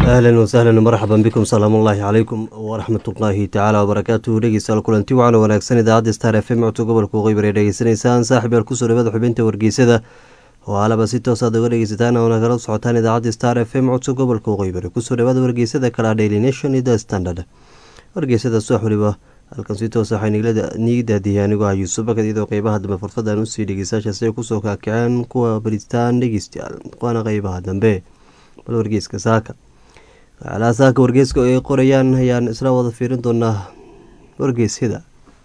ahlan wasahlan marxaban bikum salaam ullaahi calaykum waraxmatullaahi tacaala wabarakaatuhu dhegeystayaal kulanti wacan wanaagsan idaacadda star f m codka gobolka waqooyi bari dhegeysanaysaan saaxib yaal kusoo dhawaada xubinta wargeysada oo alaba si toos aad uga dhegeysataan oona kala socotaan idaacadda star f m codka gobolka waqooyi bari kusoo dhawaada wargeysada kala daily nation iyo the standard wargeysada subax waliba halkan si toos waxay niigi daadiyay anigoo ah yuusuf bakad iyadoo qeybaha dambe fursadan usii dhegeystayaashaasi ay kusoo kaakaceen kuwa baritaan dhegeystayaal waana qeybaha dambe bal wargeyska saaka waxyaalaha saaka wargeyska ay qorayaan ayaan isla wada fiirin doonaa wargeysyada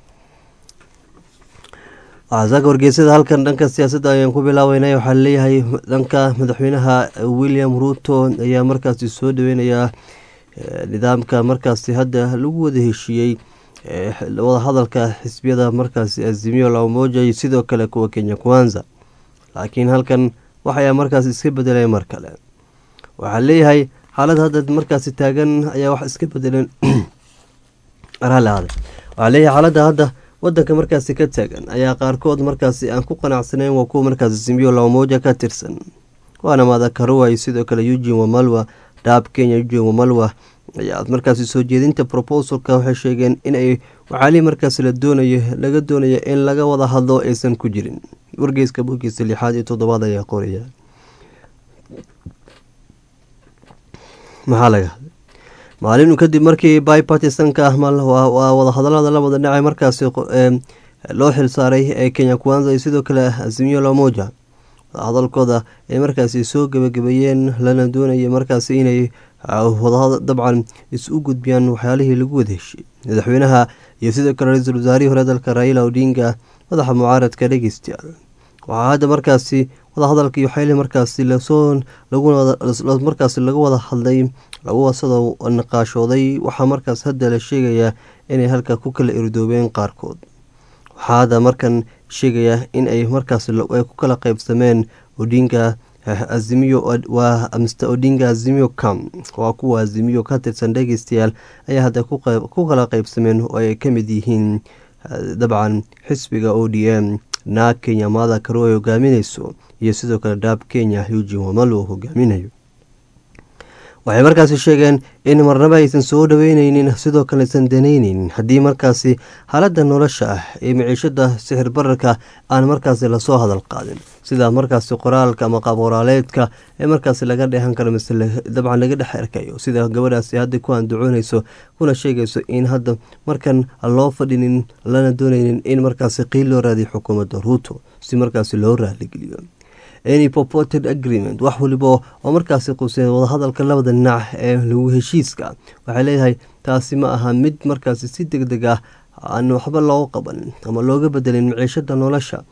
waxaa saaka wargeysyada halkan dhanka siyaasadda ayaan ku bilaabeynay waxaa leeyahay dhanka madaxweynaha william ruuto ayaa markaasi soo dhaweynayaa nidaamka markaasi hadda lagu wada heshiiyey wadahadalka xisbiyada markaasi azimio la umoja iyo sidoo kale kuwa kenya kwanza laakiin halkan waxayaa markaas iska bedelay mar kale waxaa leeyahay xaalad hadda markaasi taagan ayaa wax iska bedeleen waxaa leeyahay xaaladda hadda wadanka markaasi ka taagan ayaa qaarkood markaasi aan ku qanacsanayn waa kuwa markaasi simio lamoja ka tirsan waana madakaruwa iyo sidoo kale eugin wamalwa dhaab kenya eugin wamalwa ayaa markaasi soo jeedinta proposalka waxay sheegeen inay waxaali markaasi la doonayo laga doonayo in laga wada hadlo aysan ku jirin wargeyska bogiisa lixaad iyo toddobaad ayaa qoraya maxaa laga hadlay maalinu kadib markii bipartisanka waa wadahadalada labada dhinac markaasi loo xilsaaray ee kenya kwanza iyo sidoo kale azimio lamoja wadahadalkooda ay markaasi soo gebagabeeyeen lana doonaya markaasi inay dabcan is-u gudbiyaan waxyaalihii lagu wada heshiy madaxweynaha iyo sidoo kale ra-iisul wasaarihii hore dalka raila odinga madaxa mucaaradka dhegeystayaal waxaa hadda markaasi wadahadalka iyo waxyaalihi markaasi lasoo markaasi laga wada hadlay lagu wasada naqaashooday waxaa markaas hadda la sheegayaa inay halka ku kala irdoobeen qaarkood waxaa hadda markan sheegayaa in ay markaas ay ku kala qeybsameen odinga azimiyo waa mr odinga azimiyo cam waa kuwa azimiyo ka tirsan dhegeystayaal ayaa hadda ku kala qeybsameen oo ay ka mid yihiin dabcan xisbiga o d m naag kenya maada karo ay hogaamineyso iyo sidoo kale dhaab kenya eugin wamalo oo hogaaminayo waxay markaasi sheegeen in marnaba aysan soo dhaweyneynin sidoo kale aysan danayneyn haddii markaasi xaaladda nolosha ah ee miciishada sixir bararka aan markaasi lasoo hadal qaadin sida markaasi qoraalka ama qaabqoraaleedka ee markaasi laga dheehan karo mise dabcan laga dhex arkayo sida gabadhaasi hadda ku andacooneyso kuna sheegayso in hadda markan loo fadhinin lana dooneynin in markaasi qiil loo raadiyo xukuumadda ruuto si markaasi loo raaligeliyo any poported agreement wax waliba oo markaasi quseen wadahadalka labada dhinac ee lagu heshiiska waxay leeyahay taasi ma aha mid markaasi si deg deg ah aan waxba looga qaban ama looga bedelin miciishada nolosha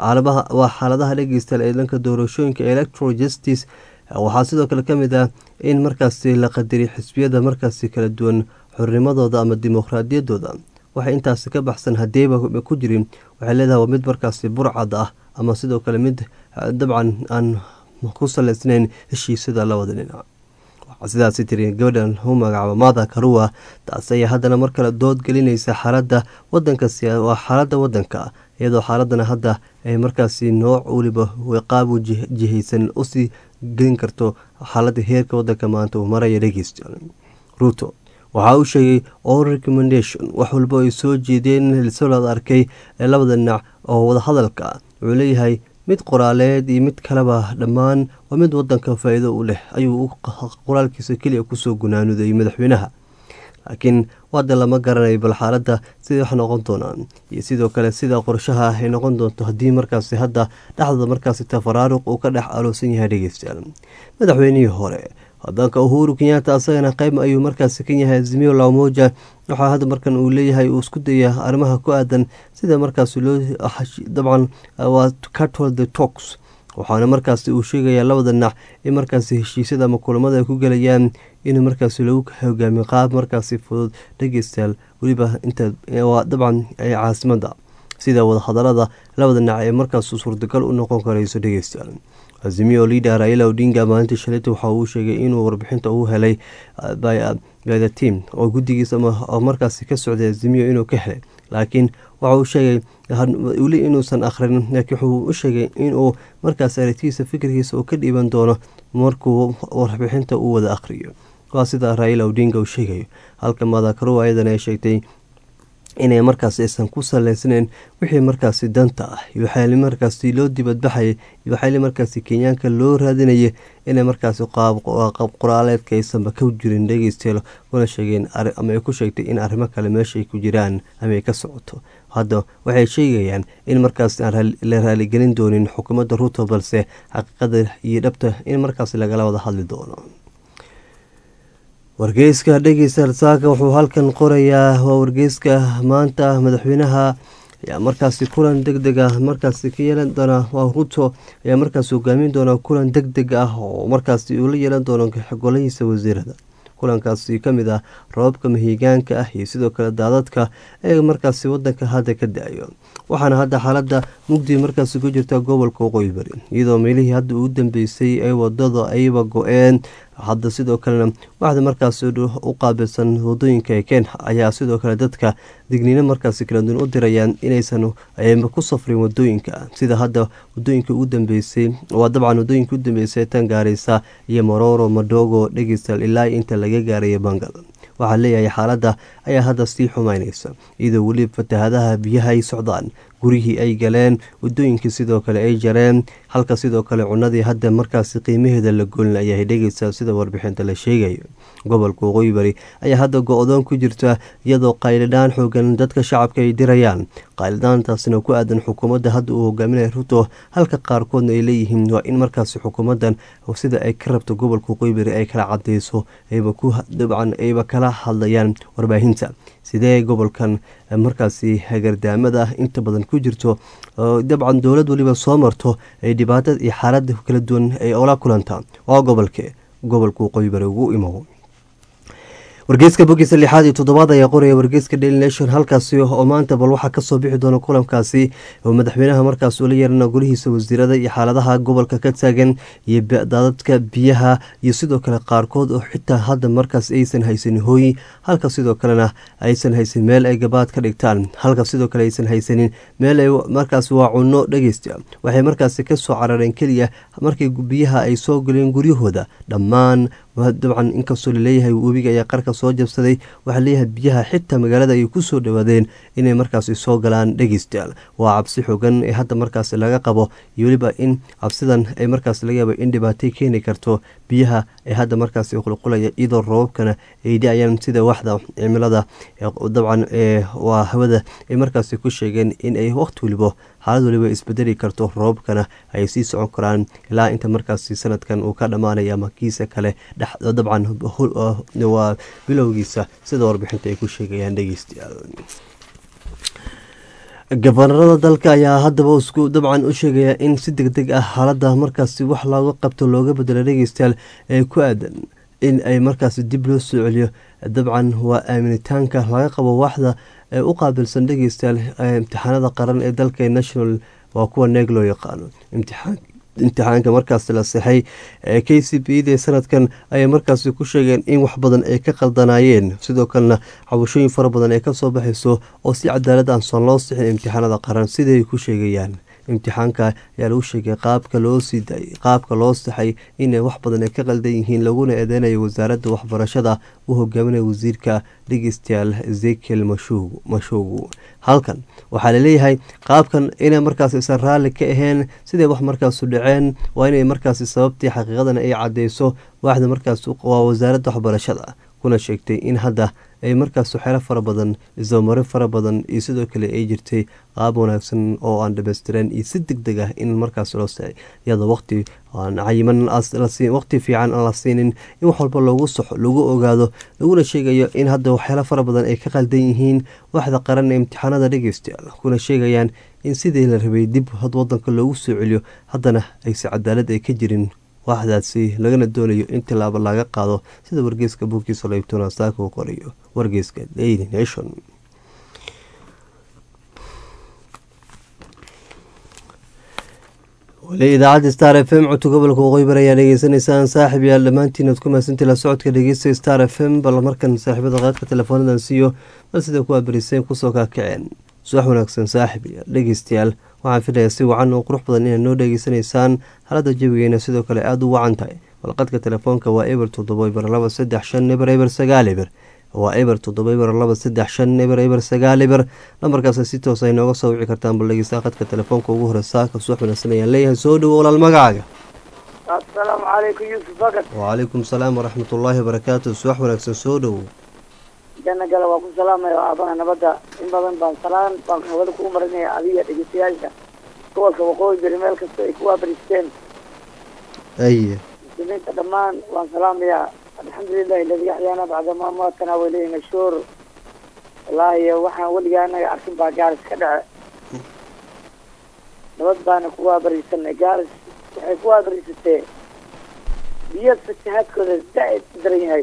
waa xaaladaha dhegeystayaal ee dhanka doorashooyinka electoral justice waxaa sidoo kale kamid ah in markaasi la qadariy xisbiyada markaasi kala duwan xornimadooda ama dimuqraadiyadooda waxay intaasi ka baxsan hadeeba ku jirin waxay leedahay waa mid markaasi burcad ah ama sidoo kale mid dabcan aan ku saleysnayn heshiisyada labada dhinac waxaa sidaasi tiri gabadhan u magacaaba maada karuwa taas ayaa haddana mar kale dood gelinaysa xaaladda wadanka waa xaaladda wadanka iyadoo xaaladana hadda ay markaasi nooc weliba qaab jihaysan usii gelin karto xaaladda heerka wadanka maanta uu maraya dhegeystayaal ruuto waxaa uu sheegay all recommendation wax walba ay soo jeedeen lisolad arkay ee labada dhinac oo wadahadalka wuxuu leeyahay mid qoraaleed iyo mid kaleba dhammaan waa mid wadanka faa-iido u leh ayuu qoraalkiisa keliya kusoo gunaanudayay madaxweynaha laakiin wada lama garanayo bal xaaladda siday wax noqon doonaan iyo sidoo kale sida qorshaha ay noqon doonto haddii markaasi hadda dhexdooda markaasi tafaraaruq uu ka dhex aloosan yahay dhegeystayaal madaxweynihii hore wadanka uhuru kenyaata asagana qeyb ayuu markaasi ka yahay azimiyo lamoja waxaa hadda markan uu leeyahay uu isku daya arrimaha ku aadan sida markaasi loo dabcan waa catol the tox waxaana markaasi uu sheegayaa labada dhinac in markaasi heshiisyada ama kulamada ay ku gelayaan in markaasi lagu hogaamiyo qaab markaasi fudud dhegeystayaal weliba inta dabcan caasimada sida wadahadalada labada dhinac ee markaas suurtagal u noqon karayso dhegeystayaal azimiyo liader raila odinga maalintii shalayta waxa uu sheegay inuu warbixinta uu helay by the team oo guddigiisa oo markaasi ka socday azimiyo inuu ka helay laakiin waxa uu sheegay weli inuusan akhrin laakiin wuxuu u sheegay inuu markaas aragtidiisa fikirkiisa uu ka dhiiban doono markuu warbixinta uu wada akhriyo waa sida raila odinga uu sheegayo halka madakarow ayadan ay sheegtay inay markaas aysan ku saleysnayn wixii markaasi danta ah iyo waxaali markaasi loo dibadbaxayay iyo waxaali markaasi kenyaanka loo raadinayay inay markaasi qaab qoraaleedka aysanba ka jirin dhegeysteelo kuna sheegeen ama ay ku sheegtay in arrimo kale meesha ay ku jiraan ama ay ka socoto hadda waxay sheegayaan in markaasi aan la raaligelin doonin xukuumadda ruuto balse xaqiiqada iyo dhabta in markaasi lagala wada hadli doono wargeyska dhegeysta saaka wuxuu halkan qorayaa waa wargeyska maanta madaxweynaha ayaa markaasi kulan deg deg ah markaasi ka yeelan doona waa ruto ayaa markaasi hogaamin doona kulan deg deg ah oo markaasi uu la yeelan doono golahiisa wasiirada kulankaasi ka mid ah roobabka mahiigaanka ah iyo sidoo kale daadadka ee markaasi wadanka hadda ka da-ayo waxaana hadda xaalada mugdi markaasi ku jirta gobolka waqooyi bari iyadoo meelihii hadda ugu dambeysay ee wadada ayba go-een hadda sidoo kalena waxda markaasi u qaabilsan wadooyinka ee kenya ayaa sidoo kale dadka digniino markaasi kala duwan u dirayaan inaysan ku safrin wadooyinka sida hadda wadooyinka ugu dambeysay waa dabcan wadooyinka u dambeysay tan gaareysa iyo mororo madogo dhegeystal ilaa inta laga gaaraya bangal waxaa leeyahay xaaladda ayaa hadda sii xumaynaysa iyadoo weli fatahadaha biyaha ay socdaan guryihii ay galeen wadooyinkii sidoo kale ay jareen halka sidoo kale cunadii hadda markaasi qiimaheeda la goolin ayaa dhegeysa sida warbixinta la sheegayo gobolka waqooyi bari ayaa hadda go-doon ku jirta iyadoo qaylidhaan xoogan dadka shacabka ay dirayaan qaylidhaantaasina ku aadan xukuumadda hadda uu hogaaminaya ruto halka qaarkoodna ay leeyihiin waa in markaasi xukuumaddan sida ay ka rabto gobolka waqooyi bari ay kala cadeyso dabcan ayba kala hadlayaan warbaahinta sidee gobolkan markaasi hagardaamada inta badan ku jirto dabcan dowlad waliba soo marto ay dhibaatada iyo xaalada kala duwan ay ola kulantaa waa gobolke gobolka waqooyi bari ugu imo wargeyska bogiisa lixaad iyo toddobaad ayaa qoraya wargeyska daily nation halkaasi oo maanta bal waxaa kasoo bixi doona kulankaasi oo madaxweynaha markaas ula yeerana golihiisa wasiirada iyo xaaladaha gobolka ka taagan iyo daadadka biyaha iyo sidoo kale qaarkood oo xitaa hadda markaas aysan haysanin hooyi halka sidoo kalena aysan haysanin meel ay gabaad ka dhigtaan halka sidoo kale aysan haysanin meel ay markaas waa cunno dhegeysta waxay markaasi kasoo carareen keliya markii biyaha ay soo galeen guryahooda dhammaan dabcan inkastoo laleeyahay webiga ayaa qarka soo jabsaday waxaa leeyahay biyaha xitaa magaalada ay kusoo dhawaadeen inay markaasi soo galaan dhegeystayaal waa cabsi xogan ee hadda markaasi laga qabo iyo weliba in cabsidan ay markaas laga yaabo in dhibaatay keeni karto biyaha ee hadda markaasi qulqulaya iyadoo roobabkana ay da-ayaan sida waxda cimilada dabcan waa hawada ay markaasi ku sheegeen in ay waqti walibo xaalad waliba isbedeli karto roobabkana ay sii socon karaan ilaa inta markaasi sanadkan uu ka dhammaanaya ama kiisa kale dabcan waa bilowgiisa sida warbixinta ay ku sheegayaan dhegeystayaal gabanarada dalka ayaa haddaba isku dabcan u sheegaya in si deg deg ah xaalada markaasi wax looga qabto looga bedelo dhegeystayaal ee ku aadan in ay markaasi dib loo soo celiyo dabcan waa aaminitaanka laga qabo waxda ee u qaabilsan dhegeystayaal imtixaanada qaran ee dalka national waa kuwa neeg loo yaqaano imtixaan imtixaanka markaasi la sixay ee k c b da sanadkan ayay markaasi ku sheegeen in wax badan ay ka qaldanaayeen sidoo kalena cabashooyin fara badan ay kasoo baxayso oo si cadaalad aansan loo sixin imtixaanada qaran siday ku sheegayaan imtixaanka ayaa lagu sheegay qaabka loo sii daayay qaabka loo saxay inay wax badan ay ka qaldan yihiin laguna eedeynayo wasaaradda waxbarashada u hogaaminaya wasiirka dhegeystayaal ezekiel mashuugu halkan waxaa laleeyahay qaabkan inay markaas isan raalli ka aheen siday wax markaasu dhaceen waa inay markaasi sababtii xaqiiqadan ay cadeyso waaxda markaas waa wasaaradda waxbarashada kuna sheegtay in hadda ay markaas waxyaalo fara badan isdabamaro fara badan iyo sidoo kale ay jirtay qaab wanaagsan oo aan dhamaystiran iyo si deg deg ah in markaas loo sicay iyadoo waqti aan cayiman waqti fiican aan la siinin in wax walba loogu soxo lagu ogaado laguna sheegayo in hadda waxyaalo fara badan ay ka qaldan yihiin waxda qaran ee imtixaanada dhegeystayaal kuna sheegayaan in sidii la rabay dib wadanka loogu soo celiyo haddana ayse cadaalad ay ka jirin waxdaasi lagana doonayo in tilaabo laga qaado sida wargeyska buugkiisa laybtona saaka uu qorayo wargeyska daily nation weli idaacadda star f m codka gobolka waqooyi bari ayaa dhegeysanaysaan saaxib yaal dhammaantiin ad ku mahadsantii la socodka dhegeysta star f m bal markan saaxiibada qaadka teleefoonadan siiyo bal sida kuwaa beriseen kusoo kaakaceen subax wanaagsan saaxib yaal dhegeystayaal waxaan filayaa si wacan oo qurux badan inaad noo dhegeysanaysaan xaaladda jawigeena sidoo kale aada u wacan tahay balqadka telefoonka waa eber toddoba eber laba saddex shan eber eber sagaal eber waa eber toddoba eber laba saddex shan eber eber sagaal eber lambarkaas si toos ay nooga soo wici kartaan bal dhegeysta qadka telefoonka ugu hore saaka subax wanaagsan ayaan leeyahay soo dhowo walaal magacaaga asalaamu calaykum yuusuf bakar wacalaykum salaam waraxmatullaahi wabarakaatu subax wanaagsan soo dhowo janna gale waa ku salaamaya aabaha nabadda in badan baan salaan baan hawada kugu marinaya adiga dhegeystayaasha gobolka waqooyi bari meel kasta ay ku waabariisteen aye muslimiinta dhammaan waan salaamayaa alxamdulilahi aladi axyaana bacda ma maatana walihi mashhuur wallaahi waxaan weligaa anaga arkin baa gaaris ka dhace nabad baana ku waabariisanay gaaris waxay ku waabariisatee biyo fatahaadkooda zaa-id u daran yahay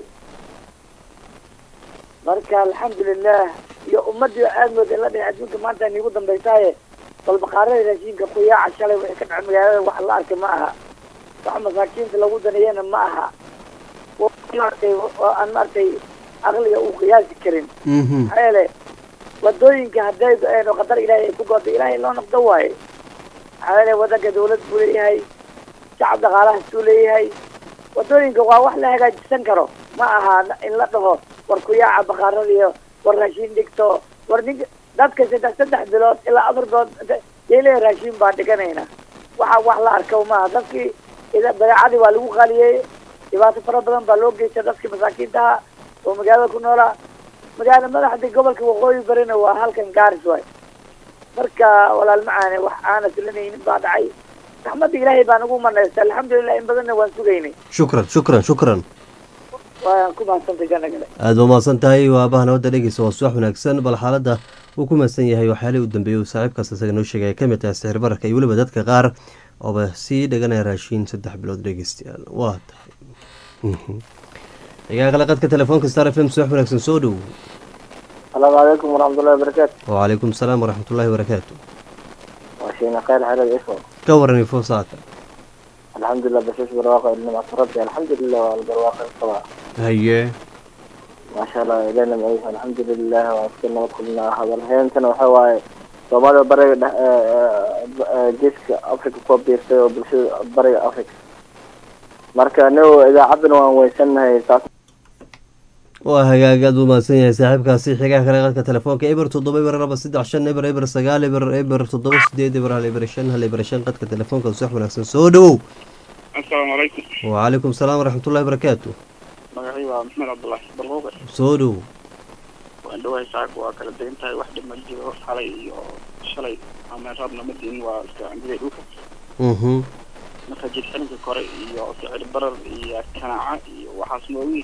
marka alxamdulilah iyo ummadii aad mooda la dhahay adduunka maanta niigu dambaysaaye bal baqaarada raashinka kuyaaca shalay wixii ka dhaca magaalada wax la arkay ma aha wax masaakiinta lagu daneeyana ma aha maartay aan maartay aqliga uu qiyaasi karin maxaa yeele wadooyinka hadday go-een oo qadar ilaahay ay ku gooda ilaahay loo noqdo waaye maxaa yeele wadanka dawlad buu leeyahay shacab dhaqaalahaas buu leeyahay wadooyinka waa wax la hagaajisan karo ma aha in la dhaho war kuyaaca baqaaradiyo war raashin dhigto war ninka dadka saddex saddex bilood ilaa afar bilood yayleeya raashin baan dhiganayna waxa wax la arka maaha dadkii badeecadii waa lagu qaliyey dhibaato fara badan baa loo geysta dadkii masaakiintaha oo magaalada ku noolaa magaala madaxda gobolka waqooyi barina waa halkan gaaris waay marka walaal macaane wax aana filanaynin baa dhacay raxmadda ilaahay baan ugu manaysta alxamdulilah in badanna waan sugaynay shukran shukran shukran waan ku mahadsantay janna gale aada ba mahadsan tahay waa abaha nabadda dhegeysa waa subax wanaagsan bal xaaladda uu ku mahadsan yahay waxyaalihii u dambeeyey uu saaxiibkaas isaga noo sheegay ay ka mid tahay sixir bararka iyo weliba dadka qaar ooba sii dhaganaya raashiin saddex bilood dhegeystayaal waa tahay xigaa kale qadka telefoonka star f m subax wanaagsan soo dhow asalaamu calaykum waraxmatullahi wabarakaatu wacalaykum asalaam waraxmatullaahi wabarakaatu waa sheena khayr xered ifo ka waran ifo saaka alxamdulilah basas barwaaqo ilnimactu rabbi alxamdulilah waa albarwaaqo qabaa haye maasha allah ilahna maciisa alxamdulilah waa iska nabad kulnaa hadalheentana waxa waaye soomaalida bariga dhex geeska africa kuwa biirtay oo bulshada bariga africa marka anago idaacaddana waan weysanahay saas waa hagaag aad buu mahadsan yahay saaxiibkaasi xigaa kale qadka telefoonka eber toddoba eber laba saddex shan eber eber sagaal eber eber toddoba sideed eber hal eber shan hal eber shan qadka telefoonka subax wanaagsan soo dhowow asalaamu calaykum wacalaykum asalaam waraxmatullahi wabarakaatu magacii waa maxmed cabdullaahi barquuqe soo dhow waan dhawahay saaka waa kala degan tahay wax dhib ma jiro xalay iyo shalay ama raabna ma diin waa iska andigay dhulka mhm marka jidxalinka kore iyo sicir barar iyo kanaaca iyo waxaas moogi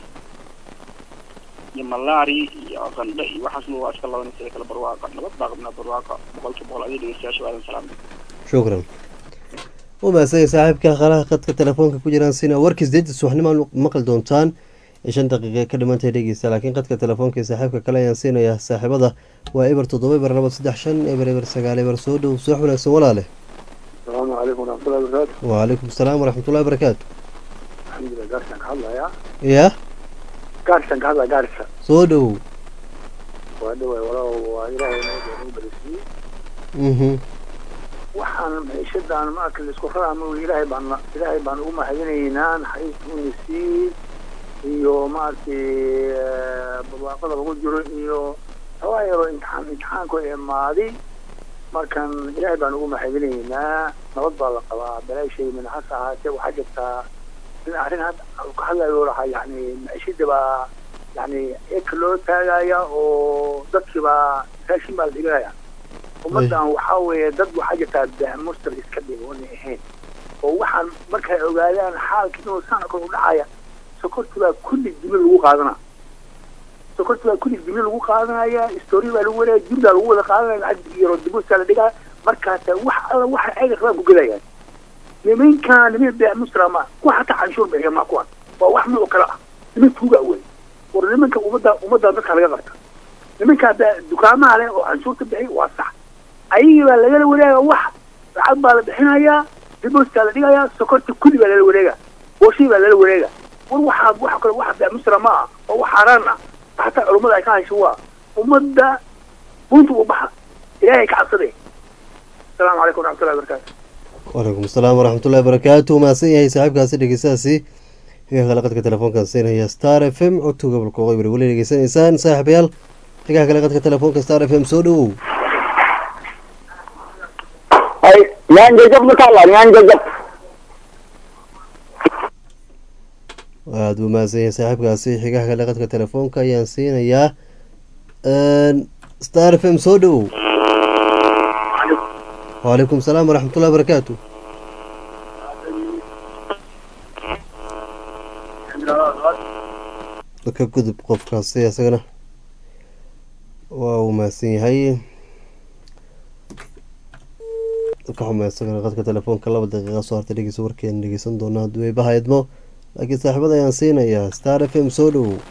iyo malaari iyo qandhe iyo waxaas mo waa iska laban sida kale barwaaqa nabad baa qabnaa barwaaqa boqolkiiba boqol adiga dhegeystayaasha waadan salaamay shukran u mahadsan yahay saaxiibka qalaha qadka telefoonka ku jiraan sina warkiis deedda subaxnimo maqli doontaan shan daqiiqa ka dhimantahay dhegeysta laakiin qadka telefoonka saaxiibka kale ayaan siinayaa saaxiibada waa eber toddoba eber laba saddex shan eber eber sagaal eber soo dhow subax wanaagsan walaale asalaamu calaykum waraxmatullahi wabarakaatu wacalaykum asalaam waraxmatullahi wabarakaatu alxamdulilah gaarsan ka hadlayaa ya gaarsan ka hadlaya gaarsa soo dhowow waa dhaway walaal waa ilaahay nabada nagu balisiiyey mhm waxaan maciishadan maarka laisku raraama ilaahay baan ilaahay baan ugu mahadinaynaa naxariista una sii iyo maaragtay barwaaqada lagu jiro iyo hawaa yaroo imtixaan imtixaankoo imaaday markan ilaahay baan ugu mahadinaynaa nabad baa la qabaa balaashay min hase ahaatee waxaa jirtaa in arrin hadda ka hadlayo lahaa yani maciishada baa yani eka loo taagaya oo dadkii baa raashin baa la dhiganaya ummaddan waxaa weeye dad waxaa jirtaa baamustar iska dhig oonay ahayn oo waxaan markay ogaadaan xaalka inuu saan kor u dhacaya sokorti baa kulli dimi lagu qaadanaa sokorti baa kulli dimi lagu qaadanaya story baa lagu wadaya dib baa lagu wada qaadanaya lacag yaro dibusta la dhigaa markaasa wax alla waxa ayaga rabaan ku gelayaan nimankaan niman baamustra ma kuwa hataa canshuur bixiya ma kuwan waa wax mid oo kale ah niman tuuga wey war nimanka ummadda ummadda dadka laga qabta nimankaa dukaamaha leh oo canshuurta bixiy waa sax ayagii baa lagala wareega wax lacag baa la bixinayaa dibostaa la dhigayaa sokorta kulli baa lala wareega booshii baa lala wareega war waxaa waxa kale waxa baamustra ma ah oo wax xaaraan ah hataa culummada ay ka hasho waa ummadda bunta u baxa ilaahay ka cabsaday asalaamu calaykum waraxmatullahi wabarakaatu wacalaykum asalaam waraxmatullahi wabarakaatu mahadsan yahay saaxiibkaasi dhegeystahaasi xigaha kale qadka telefoonkan siinaya star f m codka gobolka waqooyi bari weli dhegeysanaysaan saaxiibayaal xigaha kale qadka telefoonka star f m soo dhowow ay ñaan jajab ma taala ñaan jajab aada u mahadsan yahay saaxiibkaasi xigaha kale qadka telefoonka ayaan siinayaa star f m soo dhowow wcalaykum salaam waraxmatullahi barakaatu ka gudub qofkaasi isagana waa uu mahadsan yahay ka xuma isagana qadka telefoonka laba daqiiqa soo hartay dhegeysa warkeena dhegeysan doona hadduu eebaha idmo laakiin saaxiibada ayaan siinayaa star f m soo dhowow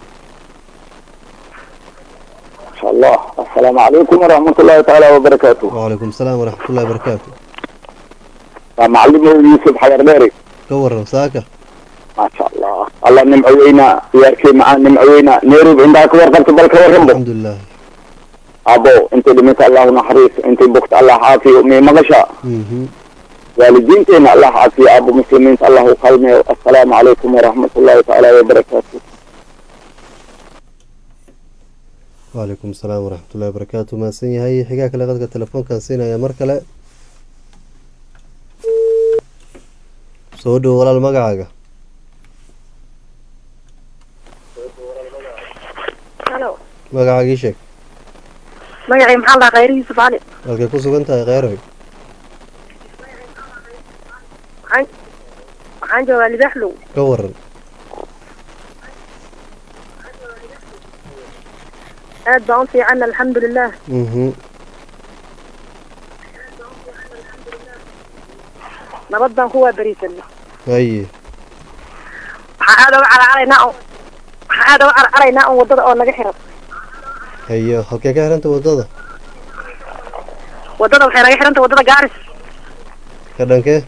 insha allah assalaamu calaykum waraxmatullahi tacaala wabarakaatu wcalaykum salaam waraxmatullahi barakaatu waa macalimow yuusuf xayar dheeri ka waran saaka maasha allah allah nimco weynaa ciyaarkii macaan nimco weynaa nairobi intaa ka warqabta bal ka warranbo alxamdulilah abo intay dhimata allahu naxariis intay bogta allah caafiyo mii maqasha mhm waalidiinteena allah caafiyo abo muslimiinta allah u qalmeyo assalaamu calaykum waraxmatullahi tacaala wabarakaatu wcalaykum salaam waraxmatullahi barakaatu mahadsan yahay xigaa kale qadka telefoonkan siinaya mar kale soo dhowo walaal magacaaga halo magacaaga ii sheeg magacii maxaa la khayr yuusuf cali halkay ku sugan tahay kheyroy waxaan waxaan joogaa libaxlow ka waran aad baan u fiican alxamdulilah mhm nabad baan ku waaberiisana haye waxaa aad uga caracaraynaa un waxaa aad uga caracaraynaa un waddada oo naga xiran haye halkee ka xiranta waddada waddada waxay naga xiranta waddada gaaris ka dhankee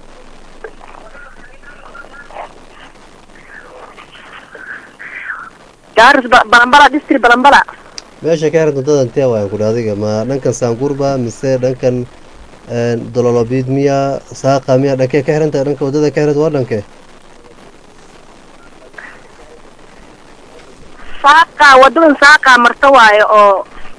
gaaris ba- balambala district balambala meesha ka xiranta waddada intee waayan kudhi adiga ma dhankan saanguurba mise dhankan dololobid miya saaqa miya dhankee ka xiranta dhanka waddada ka xiranta waa dhankee saaqa waddadan saaqa marta waayo oo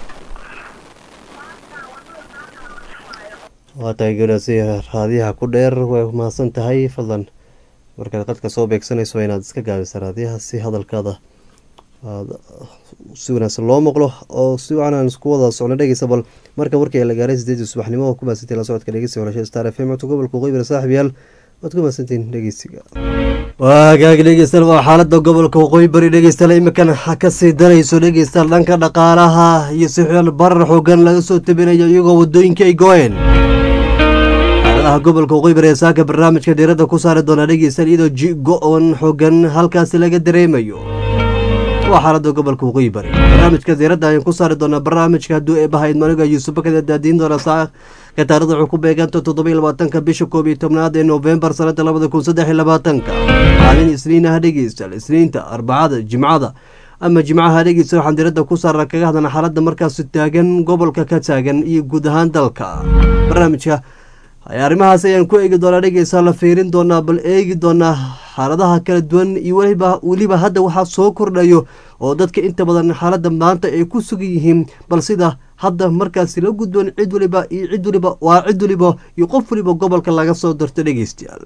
waa tahay gabdhaasi raadiyaha ku dheer way mahadsan tahay fadlan markaad qadka soo beegsanayso waa inaad iska gaabisa raadiyaha si hadalkaada aada si wanaagsan loo maqlo oo si wacan aan isku wada socno dhegeysa bal marka warkii la gaaray sideedii subaxnimo oo ku mahadsantiin la socodka dhegeysiga horasha star f m codka gobolka waqooyi saaxib yaal waad ku mahadsantiin dhegeysiga waagaagi dhegeystayaal waa xaalada gobolka waqooyi bari dhegeystayaal imikan ha kasii darayso dhegeystayaal dhanka dhaqaalaha iyo sixir barar xoogan laga soo tabinayo iyagoo wadooyinka ay go-een xaaladaha gobolka waqooyi bari ee saaka barnaamijka diiradda ku saari doona dhegeystayaal iyadoo ji go-on xoogan halkaasi laga dareemayo waa xaalada gobolka waqooyi bari barnaamijka diiradda ayaan ku saari doonaa barnaamijka hadduu eebahayd maniga yuusuf bakada daadiin doona saaka taarikhda wuxuu ku beeganta toddoba iyo labaatanka bisha koob iyo tobnaad ee noofembar sanada labada kun saddex iyo labaatanka maalin isniinaha dhegeystayaal isniinta arbacada jimcada ama jimcaha dhegeysta waxaan diiradda ku saarna kaga hadlana xaaladda markaasi taagan gobolka ka taagan iyo guud ahaan dalka barnaamijka arrimahaas ayaan ku eegi doonaa dhegeysa la fiirin doonaa bal eegi doonaa xaaladaha kala duwan iyo weliba weliba hadda waxaa soo kordhayo oo dadka inta badan xaaladda maanta ay ku sugan yihiin bal sida hadda markaasi la gudboon cid waliba iyo cid waliba waa cid waliba iyo qof waliba gobolka laga soo darto dhegeystayaal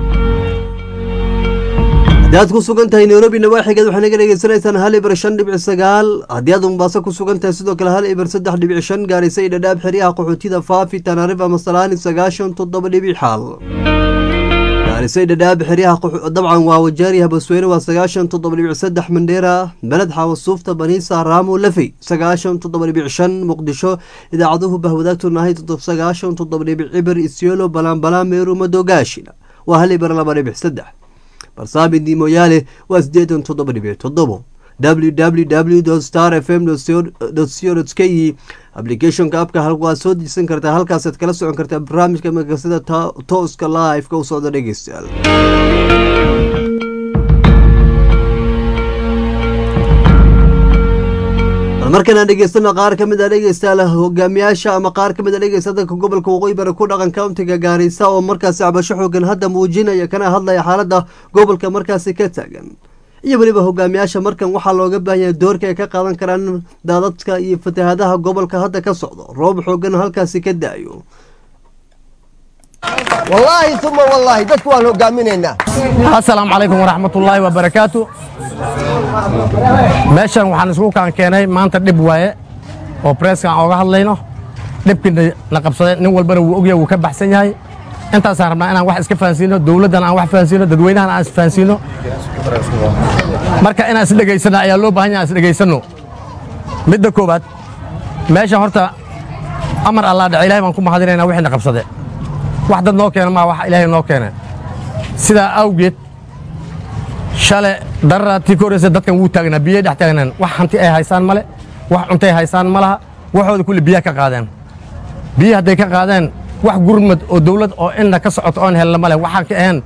haddii aad ku sugan tahay nairobi nawaaxigeed waxaa naga dhegeysanaysaan hal ibar shan dhibic sagaal haddii aad mombaaso ku sugan tahay sidoo kale hal ibar saddex dhibic shan gaarisa iyo dhadhaab xeryaha qaxootida faafi tanaarifa masalaani sagaashan toddoba dhibic xaal gaarisay dhadhaab xeryaha dabcan waa wajaariha basweyne waa sagaashan toddoba dhibic saddex mandheera beled xawasuufta baniisa raamo lafey sagaashan toddoba dhibic shan muqdisho idaacaduhu bahwadaagtu nahay sagaashan toddoba dhibic cibir isyelo balanbalaan meeru madogaashina waa hal ibar laba dhibic saddex barsaamidi moyaale waa sideetan toddoba dhibic toddobo www star f m co k applicationka abka waa soo dejisan kartaa halkaasaad kala socon kartaa barnaamijka magasida tooska live-ka u socda dhegeystayaal markanaan dhegeystano qaar ka mid a dhegeystayaal hogaamiyaasha ama qaar ka mid a dhegeysta dadka gobolka waqooyi bari ku dhaqan countiga gaarisa oo markaasi cabasho xoogan hadda muujinaya kana hadlaya xaalada gobolka markaasi ka taagan iyo weliba hogaamiyaasha markan waxaa looga baahan yahay doorka ay ka qaadan karaan daadadka iyo fatahaadaha gobolka hadda ka socdo roob xoogan halkaasi ka da-yo wallaahi uma wallaahi dadku waan hogaaminaynaa asalaamu calaykum waraxmatullaahi wabarakaatu meeshan waxaan isku kaan keenay maanta dhib waaye oo breska aan ooga hadlayno dhibkii na qabsaday nin walbana wuu ogyahay wuu ka baxsan yahay intaasaan rabnaa inaan wax iska fahansiino dowladdan aan wax fahansiino dadweynahan aan isfahansiino marka inaan isdhegaysano ayaa loo baahan yahay aan isdhegaysanno midda koowaad meesha horta amar allaa dhace ilahay baan ku mahadinaynaa wixii na qabsade wax dad noo keena maa wax ilaahay noo keene sidaa awgeed shale dararaatii ka horreysa dadkan wuu taagnaa biyay dhex taagnaan wax hanti ay haysaan male wax cuntay haysaan ma laha waxooda kulli biyaha ka qaadeen biyi hadday ka qaadeen wax gurmad oo dawlad oo inna ka socoto oon helna male waxaan ka ahayn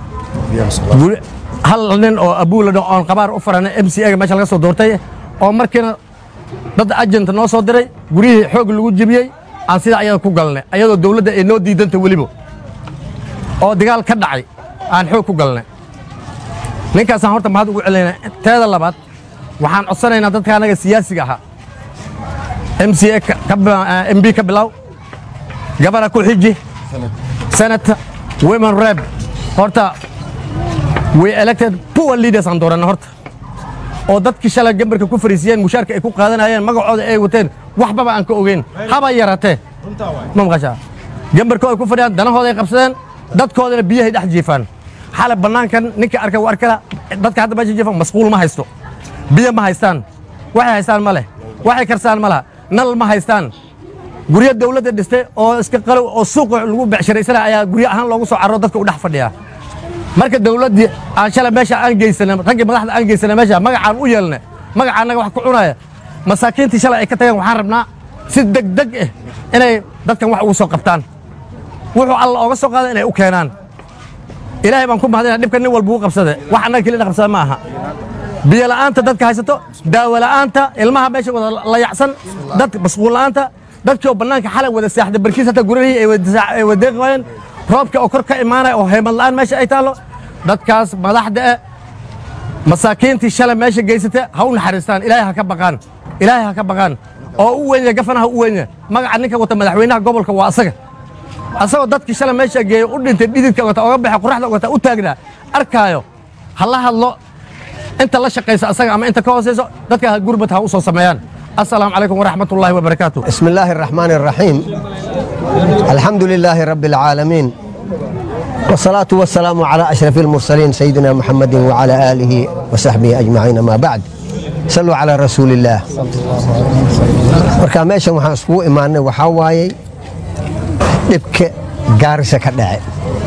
hal nin oo abuuladho oon qabaar u farana m c a ga meesha laga soo doortay oo markiina dad ajent noo soo diray guryihii xoog lagu jebiyey aan sidaa ayada ku galnay ayadoo dawladda ay noo diidanta weliba oo dagaal ka dhacay aan xoog ku galnay ninkaasaan horta mahad ugu celinayna teeda labaad waxaan codsanaynaa dadka annaga siyaasiga ahaa m c a m b ka bilow gabana ku xiji senata women rep horta we elected poor leaders aan dooranna horta oo dadkii shalay gambarka ku fariisiyeen mushaarka ay ku qaadanayeen magacooda ay wateen waxbaba aan ka ogeyn haba yaratee ma maqashaa gambarkooda ku fadhiyaan danahooda ay qabsadeen dadkoodana biyahay dhex jiifaan xalay bannaankan ninka arka waa arkala dadka hadda meesha jiifan masquul ma haysto biyo ma haystaan waxay haystaan ma leh waxay karsaan ma laha nal ma haystaan guryo dawladda dhistay oo iska qalow oo suuqa lagu becsharaysana ayaa guryo ahaan loogu soo carro dadka u dhex fadhiyaa marka dawladdii aan shalay meesha aan geysana raggii madaxda aan geysana meesha magacaan u yeelna magaca annaga wax ku cunaya masaakiintii shalay ay ka tageen waxaan rabnaa si degdeg ah inay dadkan wax ugu soo qabtaan wuxuu alla ooga soo qaada inay u keenaan ilaahay baan ku mahadina dhibka nin walba uu qabsade wax annaga kelina qabsada ma aha biyo la'aanta dadka haysato daawo la'aanta ilmaha meesha wada layacsan dadka masquul la'aanta dadkii oo bannaanka xalay wada saaxda barkiis hata gurihii ay wadeeqi waayeen roobka oo kor ka imaanaya oo heymad la'aan meesha ay taallo dadkaas madaxda eh masaakiintii shalay meesha geysata ha u naxariistaan ilaahay ha ka baqaan ilaahay ha ka baqaan oo u weynya gafana ha u weynya magaca ninka wata madaxweynaha gobolka waa asaga asagoo dadkii shalay meesha geeya u dhintay dhididka wata oga baxa qoraxda wata u taagnaa arkaayo ha la hadlo inta la shaqaysa asaga ama inta ka hoosayso dadka gurbad ha u soo sameeyaan السلام عليكم ورحمة الله وبركاته بسم الله الرحمن الرحيم الحمد لله رب العالمين والصلاة والسلام على أشرف المرسلين سيدنا محمد وعلى آله وصحبه أجمعين ما بعد صلوا على رسول الله marka meeshan waxaan iskugu imaanay waxaa waayey dhibka gaarisa ka dhace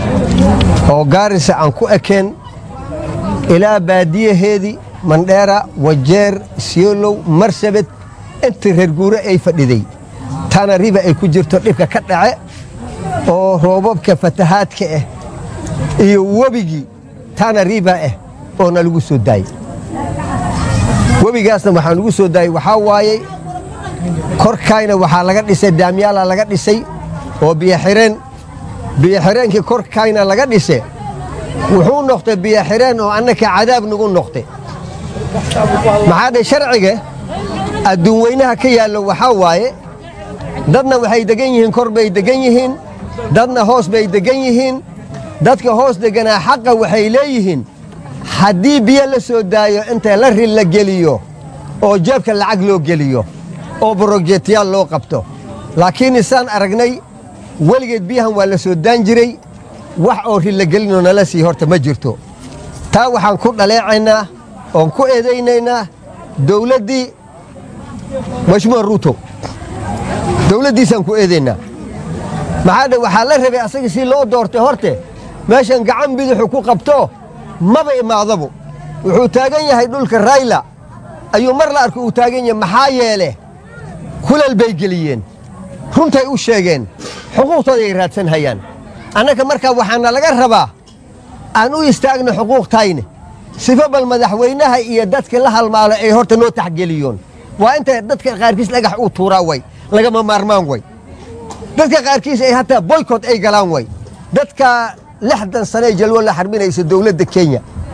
oo gaarisa aan ku ekeen ilaa baadiyaheedii mandheera wajeer siolow marsabed intii reer guure ay fadhiday tana riba ay ku jirto dhibka ka dhace oo roobabka fatahaadka ah iyo webigii tana riba ah oo na lagu soo daayey webigaasna waxaa lagu soo daayey waxaa waayey korkayna waxaa laga dhisay daamyaala laga dhisay oo biyoxireen biyoxireenkii korkayna laga dhise wuxuu noqtay biyoxireen oo annaka cadaab nagu noqtay maxaa dhe sharciga adduun weynaha ka yaallo waxaa waaye dadna waxay degan yihiin kor bay degan yihiin dadna hoos bay degan yihiin dadka hoos deganaa xaqa waxay leeyihiin haddii biyo la soo daayo inta la ri la geliyo oo jeebka lacag loo geliyo oo borojetiyaal loo qabto laakiin isaan aragnay weligeed biyahan waa la soo daan jiray wax oo ri la gelinoo nala sii horta ma jirto taa waxaan ku dhaleecaynaa oon ku eedaynaynaa dawladdii mashmuur ruuto dawladdiisaan ku eedaynaa maxaa dhe waxaa la rabay asaga si loo doortay horte meeshan gacan bidixu ku qabto maba imaadabu wuxuu taagan yahay dhulka rayla ayuu mar la arko uu taagan yahay maxaa yeele kulal bay geliyeen runtay u sheegeen xuquuqtooday raadsan hayaan annaga markaa waxaana laga rabaa aan u istaagno xuquuqtayne sifo bal madaxweynaha iyo dadka la halmaalo ay horta noo taxgeliyoon waa inta dadka qaarkiis dhagax uu tuuraa way lagama maarmaan way dadka qaarkiis ay hataa boykot ay galaan way dadka lixdan sane jalwo la xarbinaysa dowladda kenya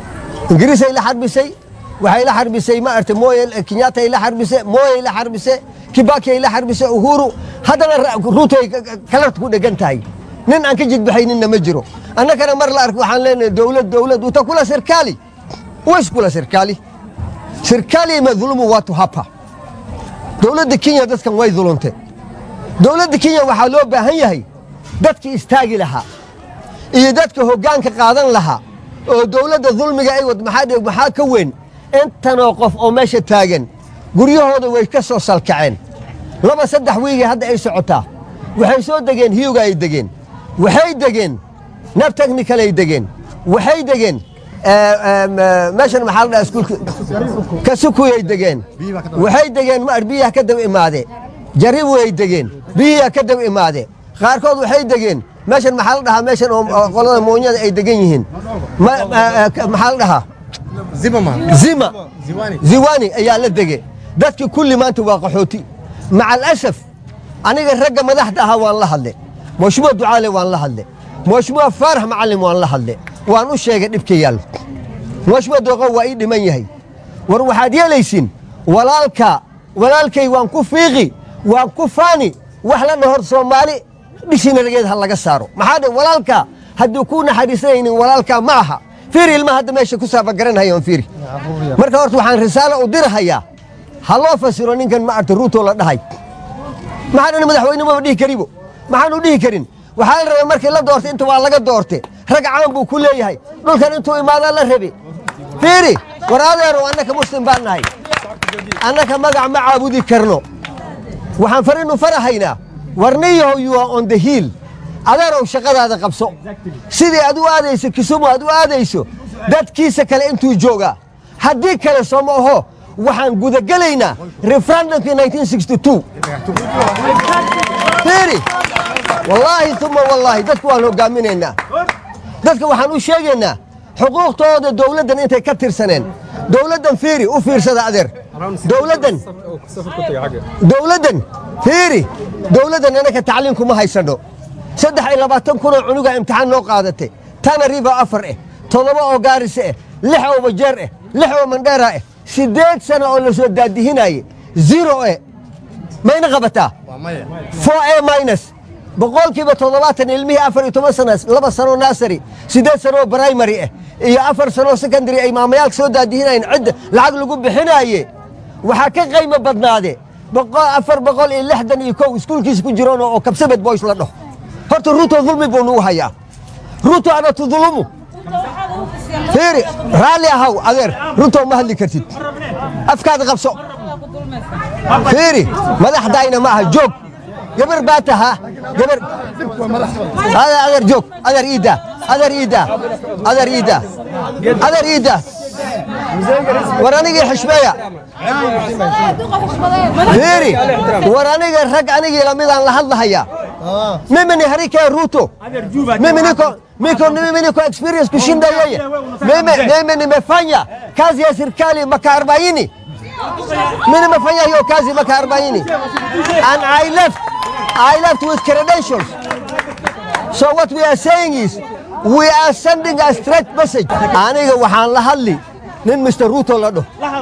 ingiriisay la xarbisay waxay la xarbisay ma artay moye kenyatta la xarbisay moyey la xarbisay kibaki ay la xarbisay uhuru haddana ra- ruutoy kalarta ku dhegan tahay nin aan ka jidbaxayninna ma jiro annagana mar la ark waxaan leenahay dowlad dowlad utakula serikali huwezi kula serikali serikali imedhulumu watu hapa dowladda kenya dadkan way dulunte dowladda kenya waxaa loo baahan yahay dadkii istaagi lahaa iyo dadka hoggaanka qaadan lahaa oo dowladda dulmiga ay wad maxaa dhe- maxaa ka weyn intanoo qof oo meesha taagan guryahooda way ka soo salkaceen laba saddex wiigii hadda ay socotaa waxay soo degeen hiyuga ay degeen waxay degeen nab technical ay degeen waxay degeen eh, em, eh, meeshan maxaa la dhaha iskuulka kasukuyay degeen waxay degeen ma biyaha ka daba imaade jaribu ay degeen biyiha ka daba imaade qaarkood waxay degeen meeshan maxaa la dhahaa meeshan oo oo qolada moonyada ay degan yihiin Ma- eh, eh, ka- maxaa la dhahaa zima ziwani ayaa la dege dadki kulli maanta waa qaxooti maca alasaf aniga ragga madaxda ahaa waan la hadle mashmuuc ducaale waan la hadle mashmuuc faarax macalin waan la hadle waan u sheegay dhibka yaal mashmuuc dooqo waa ii dhiman yahay war waxaad yeelaysin walaalka walaalkay waan ku fiiqi waan ku faani wax la dhahor soomaali dhishina rageed ha laga saaro maxaa dhe walaalka hadduu ku naxariisanaynin walaalka ma aha fiiri ilmaha hadda meesha ku saafagaranhayoon fiiri marka horta waxaan risaalo u dirahayaa ha loo fasiro ninkan ma arta ruuto la dhahay maxaan madaxweyne maba dhihi karibo maxaanu dhihi karin waxaa la rabay markii la doortay inta waa laga doorte rag caan buu ku leeyahay dhulkan intuu imaadaa la rabe fiiri war adeero annaka muslim baan nahay annaka magac ma caabudi karno waxaan farinu farahaynaa warniyahow you are on the hill adeerow shaqadaada qabso sidii aad u aadayso kisumu aad u aadayso dadkiisa kale intuu joogaa haddii kale sooma aho waxaan gudagelaynaa referendumkii 1962 fiiri wallaahi uma wallaahi dadku waan hogaaminaynaa dadka waxaan u sheegaynaa xuquuqtooda dowladdan intay ka tirsaneen dowladdan fiiri u fiirsada adeer dowladdan dowladdan fiiri dowladdan anaka tacliin kuma haysano saddex iyo labaatan kunoo cunuga imtixaan noo qaadatay tana riba afar eh toddoba oo gaarise eh lix oo bajeer eh lix oo mandheera eh siddeed sano oo la soo daadihinaye zero eh mayna qabataa four a minus boqolkiiba toddobaatan ilmihii afar iyo toban sana laba sano nasary siddeed sano oo primary ah iyo afar sano secondary ay maamayaalka soo daadihinayeen cidda lacag lagu bixinaaye waxaa ka qaymo badnaade boqol afar boqol iyo lixdan iyo kow iskuulkiisa ku jiroon oo kabsabed boys la dhaho horta ruto dulmi buu nagu hayaa ruto ana tudulumu fiiri raalli ahaw adeer ruto ma hadli kartid afkaada qabso fiiri madaxdayna ma aha joog gabar baa tahaa gabar adeer adeer joog adeer iida adeer iida adeer iida adeer iida war anigii xishmeeya fiiri war aniga rag anigii lamidaan la hadlahayaa mimi ni harika ruto mimi niko miko mimi niko experience kushinda yeye mimi mimi nimefanya kazi ya serikali maka 40 mimi nimefanya hiyo kazi maka 40 and I left I left with credentials so what we are saying is we are sending a straight message aniga waxaan la hadli nin Mr. Ruto la dhaho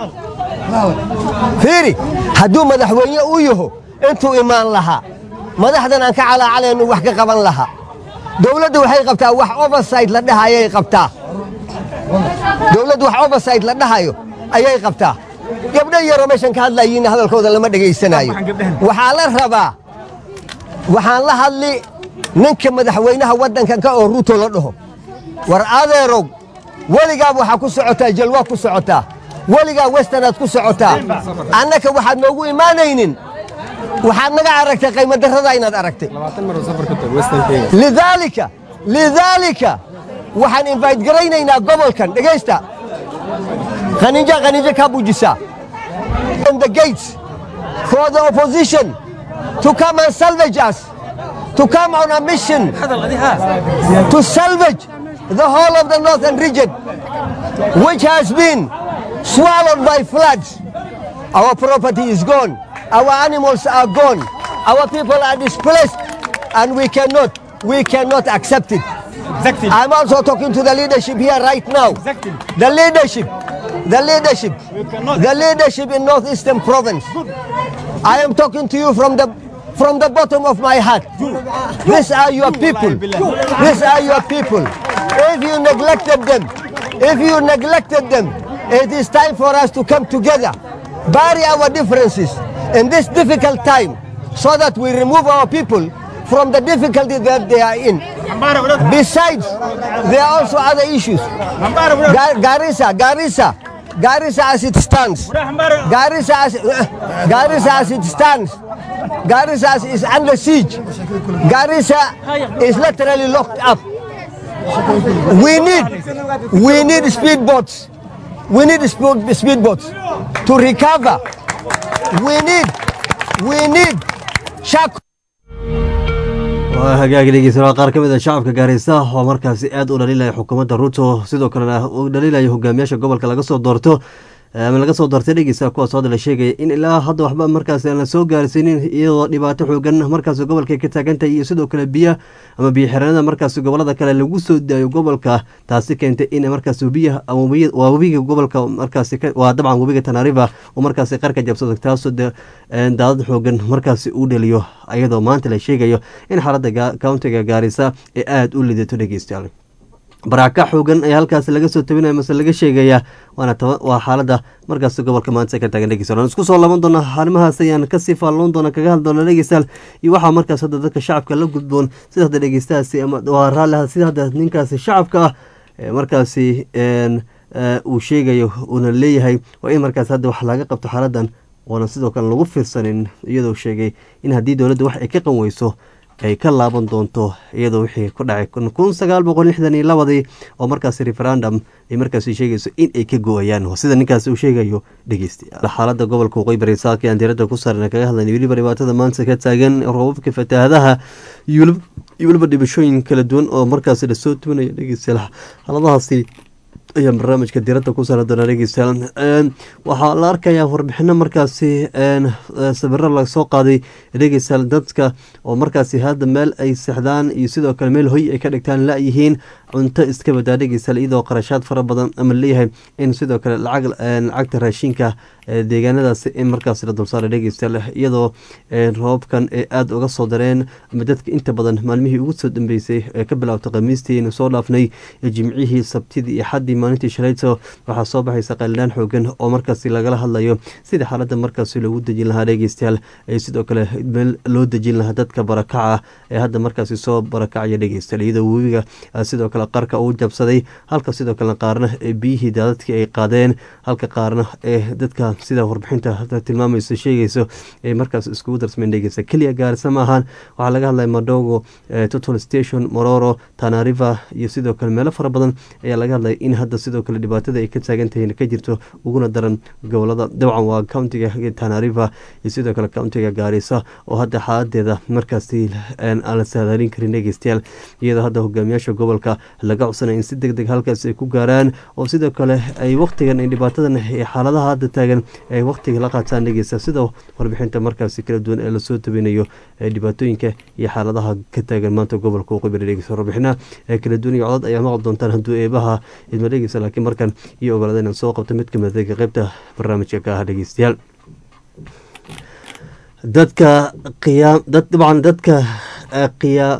fiiri hadduu madaxweyne uu yaho intuu imaan lahaa madaxdan aan ka calaacalaynu wax ka qaban lahaa dowladda waxay qabtaa wax oversight la dhahayay qabtaa dowladda wax oversight la dhahayo ayay qabtaa gabdho yaroo meeshan ka hadlayiin hadalkooda lama dhegaysanaayo waxaa la rabaa waxaan la hadli ninka madaxweynaha waddankan ka oo ruuto la dhaho war adeerow weligaaba waxaa ku socotaa jalwaa ku socotaa weligaa westernaad ku socotaa annaka waxaad noogu imaanaynin waxaad naga aragtay qaymadarrada inaad aragtay lidaalika lidaalika waxaan invite garaynaynaa gobolkan dhegaysta qaninja qaninja kaa buujisaa on the gates for the opposition to come and salvage us to come on a mission to salvage the whole of the northern region which has been swallowed by floods. Our property is gone. Our animals are gone. Our people are displaced. And we cannot, we cannot accept it. Exactly. I'm also talking to the leadership here right now. Exactly. The leadership, the leadership, the leadership in Northeastern Province. I am talking to you from the from the bottom of my heart. These are your people. These are your people. If you neglected them, if you neglected them, it is time for us to come together, bury our differences in this difficult time, so that we remove our people from the difficulty that they are in. Besides, there are also other issues. Ga- Garissa, Garissa, Garissa as it stands, Garissa as, Garissa as it stands, Garissa is under siege. Garissa is literally locked up. We need, we need speedboats. We need speed, speedboats to recover. We need, we need shark waa hagaagi dhegeysanaa qaar ka mid a shacabka gaareysa oo markaasi aad u dhaliilaya xukuumadda ruto sidoo kalena uu dhaliilaya hogaamiyaasha gobolka laga soo doorto ama laga soo doortay dhegeysa kuwaas hadda la sheegaya in ilaa hadda waxba markaasi aan la soo gaarsiinin iyadoo dhibaato xoogan markaasi gobolka ka taagantahay iyo sidoo kale biya ama biyo xireenada markaasi gobolada kale lagu soo daayo gobolka taasi keentay in markaasi biyaha waa webiga gobolka markaasi waa dabcan webiga tanariva uu markaasi qarka jabsado taasoo de daadad xoogan markaasi uu dhaliyo iyadoo maanta la sheegayo in xaaladda countiga gaarisa ee aada u lidato dhegeystayaal baraaca xoogan ayaa halkaasi laga soo tabinaya mase laga sheegaya waana waa xaalada markaasi gobolka maanta ka taagan dhegeystayaal isku soo laban doona arrimahaas ayaan kasii faalloon doona kaga hadli doona dhegeystayaal iyo waxaa markaas hadda dadka shacabka la gudboon sida hadda dhegeystahaasi ama waa raalliha sida hadda ninkaasi shacabka ah ee markaasi uu sheegayo uuna leeyahay waa in markaas hadda wax laga qabto xaaladan oona sidoo kale lagu fiirsanin iyadoo sheegay in haddii dowladda wax ay ka qanweyso ay ka laaban doonto iyadoo wixii ku dhacay kun sagaal boqol lixdan iyo labadii oo markaasi referendum ay markaasi sheegayso in ay ka go-ayaan sida ninkaasi uu sheegayo dhegeystayaal xaaladda gobolka waqooyi bari saaka aan diiradda ku saarna kaga hadlayna weliba dhibaatada maanta ka taagan roobabka fatahaadaha iyo weliba dhibashooyin kala duwan oo markaasi lasoo tubanaya dhegeystayaal xaaladahaasi ayaa barnaamijka diradda ku saara doona dhegeystayaal waxaa la arkayaa warbixino markaasi sawiro lasoo qaaday dhegeystayaal dadka oo markaasi hadda meel ay sexdaan iyo sidoo kale meel hoy ay ka dhigtaan la-yihiin cunto iska badaa dhegeystayaal iyadoo qarashaad fara badan ama leeyahay in sidoo kale lacag lacagta raashinka deegaanadaasi in markaasi la dulsaara dhegeystayaal iyadoo roobabkan ay aada uga soo dareen ama dadka inta badan maalmihii ugu soo dambeysay ee ka bilaabtay khamiistii aynu soo dhaafnay jimcihii sabtidii iyo xaddii maalintii shalayto waxaa soo baxaysa qalilaan xoogan oo markaasi lagala hadlayo sida xaaladda markaasi loogu dejin lahaa dhegeystayaal ee sidoo kale meel loo dejin lahaa dadka barakaca ee hadda markaasi soo barakacaya dhegeystayaal iyadoo webiga sidoo kale qarka uu jabsaday halka sidoo kale qaarna ee biyihii daadadkii ay qaadeen halka qaarna ee dadka sida warbixinta tilmaamayso sheegayso ay markaas iskugu darsameen dhegeysta keliya gaarisa ma ahaan waxaa laga hadlaya madogo total station mororo tanariva iyo sidoo kale meelo fara badan ayaa laga hadlaya in hadda sidoo kale dhibaatada ay ka taagan tahay ka jirto uguna daran gobolada dabcan waa countiga tanariva iyo sidoo kale countiga gaarisa oo hadda xaaladeeda markaasi aan la saadaalin karin dhegeystayaal iyadoo hadda hogaamiyaasha gobolka laga codsanaya in si deg deg halkaas ay ku gaaraan oo sidoo kale ay waqtigan ay dhibaatadan ee xaaladaha hadda taagan ay waqtiga la qaataan dhegeysta sida warbixinta markaasi kala duwan ee lasoo tabinayo ee dhibaatooyinka iyo xaaladaha ka taagan maanta gobolka waqooyi dhegeysta warbixinaha ee kala duwan iyo codod ayaa maqli doontaan hadduu eebaha idma dhegeysa laakiin markan iyo ogolaada inaan soo qabto mid kamid adeega qaybta barnaamijka ka ah dhegeystayaal dadka qiyaam dad dabcan dadka qiyaa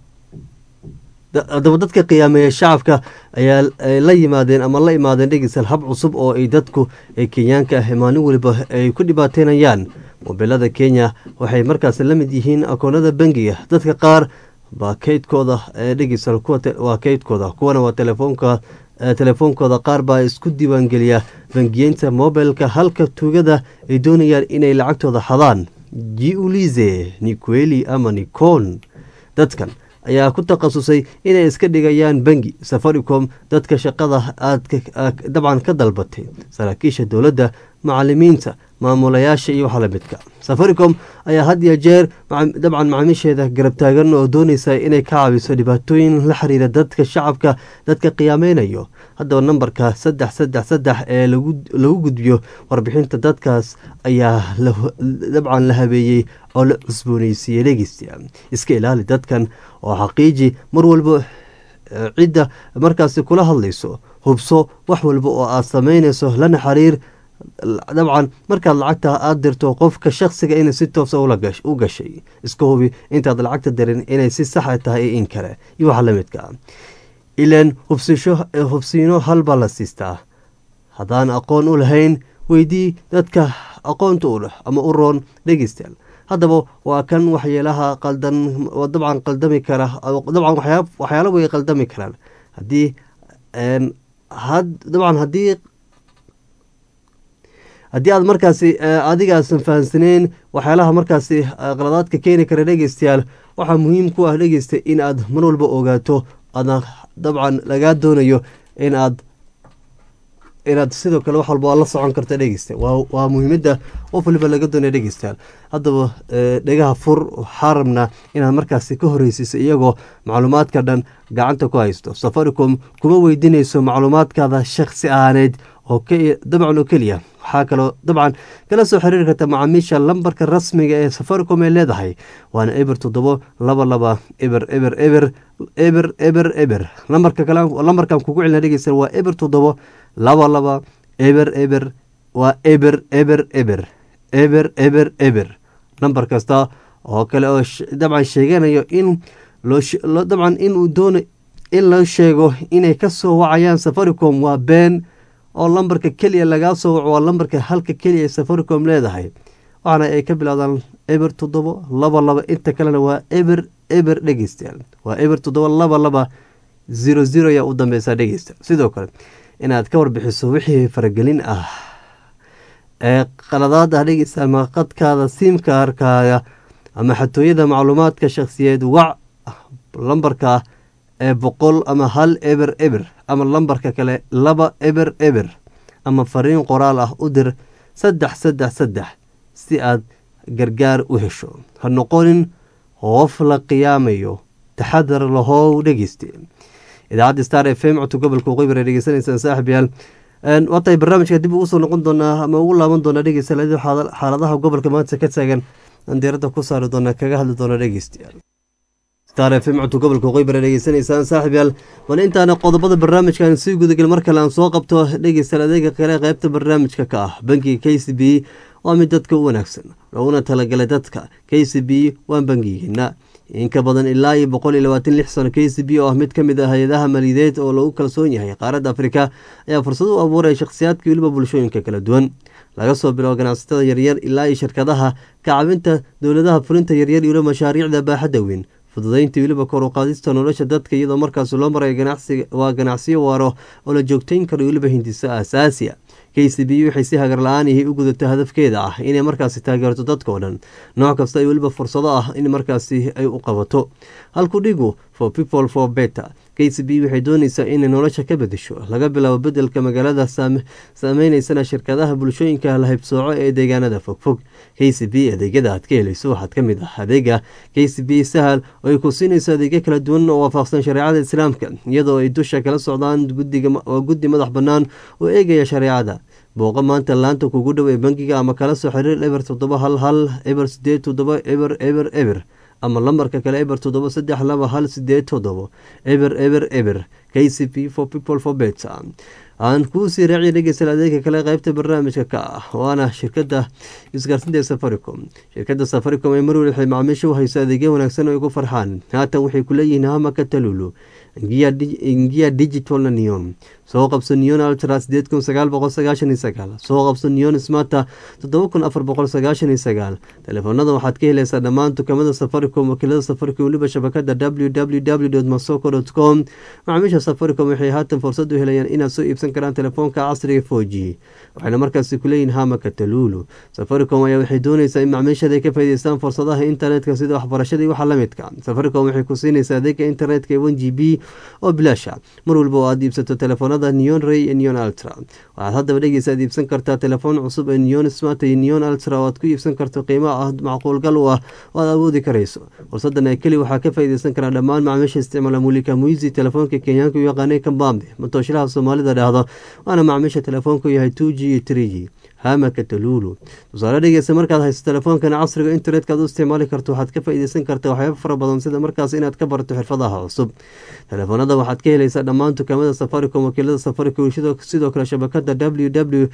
adaba dadka qiyaameeya shacabka ayaa la yimaadeen ama la imaadeen dhegeystayaal hab cusub oo ay dadku ee kenyaanka ah maalin weliba ay ku dhibaateynayaan mobilada kenya waxay markaas la mid yihiin akoonada bangiga dadka qaar baa kaydkooda dhegeystayaal waa kaydkooda kuwana waa telefoonka telefoonkooda qaar baa isku diiwaangeliya bangiyeynta mobilka halka tuugada ay doonayaan inay lacagtooda xadaan jiulize niqueli ama nicon dadkan ayaa ku takhasusay inay iska dhigayaan bangi safaricom dadka shaqada aad dabcan ka dalbatay saraakiisha dowladda macalimiinta maamulayaasha iyo waxa lamidka safaricom ayaa had iyo jeer dabcan macaamiisheeda garab taagan oo doonaysa inay ka caawiso dhibaatooyin la xiriira dadka shacabka dadka qiyaameynayo haddaba nambarka saddex saddex saddex ee lagu gudbiyo warbixinta dadkaas ayaa dabcan la habeeyey oo la cusbooneysiiyey dhegeysta iska ilaali dadkan oo xaqiiji mar walba cidda markaasi kula hadlayso hubso wax walba oo aad samaynayso lana xiriir dabcan markaad lacagta aada dirto qofka shaksiga inay si toosa u gashay iska hubi intaad lacagta dirin inay si saxa tahay in kale iyo waxa la midka ah ilaan hubsisho hubsiino halbaa la siistaa haddaan aqoon u lahayn weydii dadka aqoonta u leh ama u roon dhegeystayaal haddaba waa kan waxyeelaha qaldan dabcan qaldami kara dabcan waxyaala way qaldami karaan haddii dabcan haddii haddii aad markaasi adigaasan fahamsaneyn waxyaalaha markaasi qaladaadka keeni kara dhegeystayaal waxaa muhiim ku ah dhegeysta in aad mar walba ogaato aadna dabcan lagaa doonayo in aad inaad sidoo kale wax walba la socon karta dhegeysta waa muhiimada qof waliba laga doonaya dhegeystayaal haddaba dhegaha fur waxaa rabnaa inaad markaasi ka horeysiiso iyagoo macluumaadka dhan gacanta ku haysto safaricom kuma weydiinayso macluumaadkaada shaksi ahaaneed oo dabcan oo keliya waxaa kaloo dabcan kala soo xiriiri karta macaamiisha lambarka rasmiga ee safaricom ay leedahay waana eber toddobo laba laba eber eber eber eber eber eber lambarka kale lambarkan kugu celina dhegeysta waa eber toddobo laba laba eber eber waa eber eber eber eber eber eber nambar kasta oo kale oo dabcan sheeganayo in loo dabcan inuu doono in loo sheego inay ka soo wacayaan safaricom waa been oo lambarka keliya lagaa soo waco waa lambarka halka keliya ee safaricom leedahay waxaana ay ka bilowdaan eber toddobo laba laba inta kalena waa eber eber dhegeystayaal waa eber toddobo laba laba zero zero ayaa u dambeysa dhegeysta sidoo kale inaad ka warbixiso wixii faragelin ah ee qaladaad ah dhegeysta ama qadkaada siimkaarkaaga ama xatooyada macluumaadka shakhsiyeed wac lambarka ee boqol ama hal eber eber ama lambarka kale laba eber eber ama fariin qoraal ah u dir saddex saddex saddex si aad gargaar u hesho ha noqonin hoof la qiyaamayo taxadar lahow dhegeyste idaacadda star f m codka gobolka waqooyi bare dhegeysanaysaan saaxib yaal waatay barnaamijka dib ugu soo noqon doonaa ama ugu laaban doonaa dhegeysta xaaladaha gobolka maanta ka taagan aan diiradda ku saari doona kaga hadli doona dhegeystayaal star f m codka gobolka waqooyi bare dhegeysanaysaan saaxib yaal bal intaana qodobada barnaamijkan sii gudagel mar kale aan soo qabto dhegeystayaal adeega kale qeybta barnaamijka ka ah bankiga k c b waa mid dadka u wanaagsan looguna talagalay dadka k c b waa bangigeena in ka badan ilaa iyo boqol iyo labaatan lix sano k c b oo ah mid ka mid ah hay-adaha maaliyadeed oo lagu kalsoon yahay qaaradda afrika ayaa fursad u abuuraya shakhsiyaadka weliba bulshooyinka kala duwan laga soo biloabo ganacsatada yaryar ilaa iyo shirkadaha kacabinta dowladaha fulinta yaryar iyo mashaariicda baaxadda weyn fududaynta weliba kor u qaadista nolosha dadka iyadoo markaas loo marayo waa ganacsiyo waaro oo la joogtayn karo weliba hindiso aasaasiya k c b waxay si hagar la-aanihii u gudato hadafkeeda ah inay markaasi taageerto dadkao dhan nooc kasta ay weliba fursado ah in markaasi ay u qabato halku dhigu for people for better k c b waxay doonaysaa inay nolosha ka bedesho laga bilaabo bedelka magaalada saameyneysana shirkadaha bulshooyinka la haybsooco ee deegaanada fogfog k c b adeegyada aad ka helayso waxaad ka mid ah adeega k c b sahal oo ay ku siinayso adeegyo kala duwan oo waafaqsan shareecada islaamka iyadoo ay dusha kala socdaan waa guddi madax bannaan oo eegaya shareecada booqa maanta laanta kugu dhow ee bangiga ama kala soo xiriir eber toddoba hal hal eber sideed toddoba eber eber eber ama lambarka kale eber toddoba saddex laba hal sideed toddobo eber eber eber k c p for people for bet aan kuu sii raaciya dhegeysta adeega kale qeybta barnaamijka ka ah waana shirkada isgaarsinta ee safaricom shirkada safaricom ee marwel waxay macaamiisha u hayso adeegyo wanaagsan oo ay ku farxaan haatan waxay ku leeyihiin hamaka talulu ngiya digital neon soo qabso neon ultra sideed kun sagaal boqol sagaashan iyo sagaal soo qabso neon smata toddoba kun afar boqol sagaashan iyo sagaal telefoonada waxaad ka helaysaa dhammaan dukamada safaricom wakiilada safaricom weliba shabakada w w w masoko com macaamiisha safaricom waxay haatan fursad u helayaan inaad soo iibsan karaan telefoonka casriga four g waxayna markaasi kuleeyihin hamaka talulu safaricom ayaa waxay doonaysaa in macmiishada ay ka faa'idaystaan fursadaha internetka sida waxbarashada iyo waxa la midka safaricom waxay ku siinaysaa adeega internetka ee one g b oo bilaasha mar walba oo aad iibsato telefoonada neon ray iyo neon ultra waxaad haddaba dhegeysa aad iibsan kartaa telefoon cusub ee neon smart iyo neon ultra oo aad ku iibsan karto qiimo ah macquulgal u ah oo aad awoodi karayso fursadan ee keli waxaa ka faa'iidaysan karaa dhammaan macaamiisha isticmaala mulika muizi telefoonka kenyaanka u yaqaanay kambambe matooshalaha soomaalida dhahdo waana macaamiisha telefoonku yahay two g iyo three g hamaka talulu tusaale dhegeysa markaad hayso telefoonkan casriga internetka aad u isticmaali karto waxaad ka faa'iideysan kartaa waxyaabo fara badan sida markaas inaad ka barato xirfadaha cusub telefoonada waxaad ka helaysaa dhammaan dukaamada safaricom wakiilada safaricom sidoo kale shabakada ww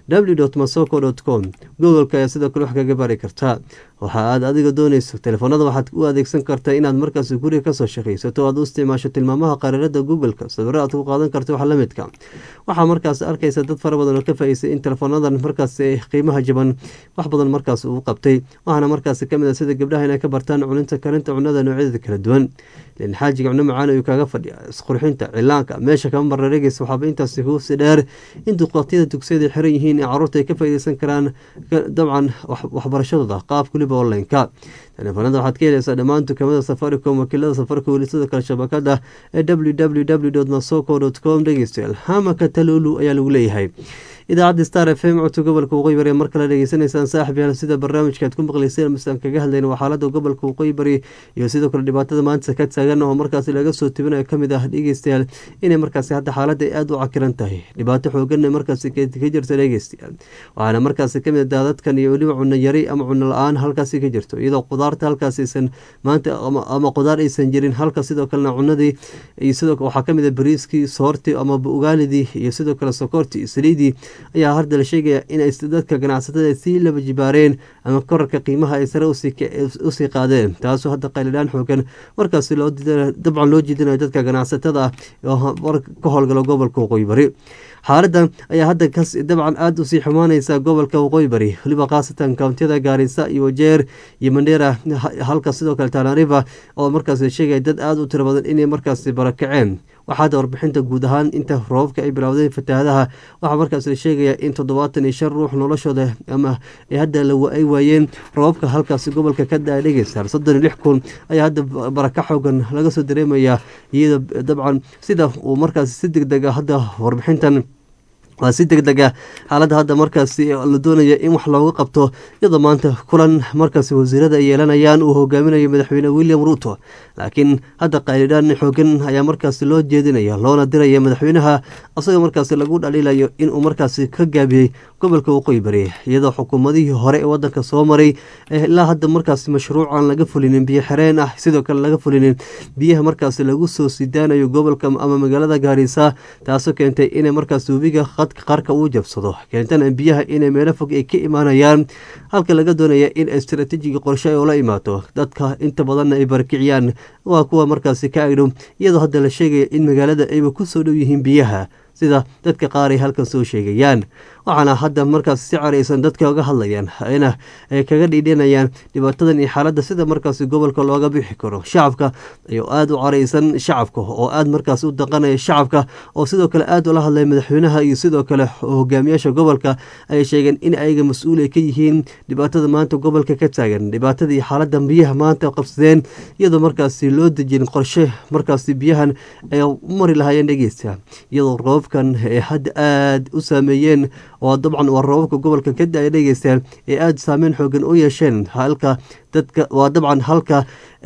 w masoko com googolka ayaa sidoo kale wax kaga bari kartaa waxa aad adiga dooneyso telefoonada waxaad u adeegsan kartaa inaad markaas guriga kasoo shaqaysato aad u isticmaasho tilmaamaha qariirada googleka sawiro aad ku qaadan karto wax lamidka waxaa markaas arkaysa dad fara badan oo ka faa'iisay in teleefoonadan markaas qiimaha jaban wax badan markaas uu qabtay waxaana markaas kamid a sida gabdhaha inay ka bartaan cuninta karinta cunada noocyadeeda kala duwan lin xaajiga cuno macaan ayuu kaaga fadhiya isqurxinta cilaanka meesha kama marna dhegeysa waxaaba intaasi kuusi dheer in duqaatiyada dugsiyada xiran yihiin ee caruurta ay ka faa'iideysan karaan dabcan waxbarashadooda qaab kuliba online-ka telefoonada waxaad ka helaysaa dhammaan dukaamada safaricom wakiilada safaricom weli sidoo kale shabakada ee w w w masoko com dhegeystayaal hamaka talulu ayaa lagu leeyahay idaacadda star f m codka gobolka waqooyi bari mar kale dhegeysanaysaan saaxib yaal sida barnaamijka aad ku maqlayseen masaan kaga hadlayna waa xaalada gobolka waqooyi bari iyo sidoo kale dhibaatada maanta ka taagan oo markaasi laga soo tibinayo kamid ah dhegeystayaal inay markaasi hadda xaaladda aada u cakiran tahay dhibaato xooganna markaasi ka jirta dhegeystayaal waxaana markaasi kamid a daadadkan iyo weliba cuno yari ama cuno la-aan halkaasi ka jirto iyadoo qudaarta halkaas aysan maanta ama qudaar aysan jirin halka sidoo kalena cunadii iyo sidoo waxaa kamid a bariiskii soortii ama ugaalidii iyo sidoo kale sokortii saliidii ayaa hadda la sheegaya in ay dadka ganacsatada sii laba jibaareen ama korarka qiimaha ay sare usii qaadeen taasoo hadda qaylidhaan xoogan markaas dabcan loo jiidinayo dadka ganacsatada ah oo ka howlgala gobolka waqooyi bari xaaladan ayaa hadda dabcan aada usii xumaaneysa gobolka waqooyi bari weliba khaasatan kountiyada gaarisa iyo wajeer iyo mandheera halka sidoo kale tanariva oo markaas la sheegaya dad aada u tiro badan inay markaasi barakaceen waxaa hadda warbixinta guud ahaan inta roobabka ay bilowdeen fatahaadaha waxaa markaas la sheegaya in toddobaatan iyo shan ruux noloshooda ama hadda ay waayeen roobabka halkaasi gobolka ka daa dhegeysa soddon iyo lix kun ayaa hadda baraka xoogan laga soo dareemaya iyadoo dabcan sida uu markaas si deg deg a hadda warbixintan waa si deg deg ah xaaladda hadda markaasi la doonaya in wax looga qabto iyadoo maanta kulan markaasi wasiirada ay yeelanayaan uu hogaaminayo madaxweyne william ruuto laakiin hadda qaylidhaan xoogan ayaa markaasi loo jeedinaya loona diraya madaxweynaha asagoo markaasi lagu dhaliilayo inuu markaasi ka gaabiyey gobolka waqooyi bari iyadoo xukuumadihii hore ee wadanka soo maray ilaa hadda markaasi mashruucan laga fulinin biyo xireen ah sidoo kale laga fulinin biyaha markaasi lagu soo sidaanayo gobolka ama magaalada gaarisa taasoo keentay inay markaasi webiga qarka uu jabsado keentana biyaha inay meelo fog ay ka imaanayaan halka laga doonaya in istaraatiijiga qorshe ay ula imaato dadka inta badanna ay barakiciyaan waa kuwa markaasi ka agdhow iyadoo hadda la sheegaya in magaalada ayba ku soo dhow yihiin biyaha sida dadka qaar ay halkan soo sheegayaan waxaana hadda markaas si caraysan dadka oga hadlayaan ina ay kaga dhiidhinayaan dhibaatadan iyo xaaladda sida markaasi gobolka looga bixi karo shacabka ayuu aada u caraysan shacabka oo aada markaas u daqanaya shacabka oo sidoo kale aada ula hadlaya madaxweynaha iyo sidoo kale hogaamiyaasha gobolka ayay sheegeen in ayaga mas-uul ay ka yihiin dhibaatada maanta gobolka ka taagan dhibaatada iyo xaaladda biyaha maanta qabsadeen iyadoo markaasi loo dejin qorshe markaasi biyahan ay u mari lahaayeen dhegeysta iyadoo roobkan ay hadda aada u saameeyeen oo dabcan waa roobabka gobolka ka da-ay dhegeystaan ee aada saameyn xoogan u yeesheen halka dadka waa dabcan halka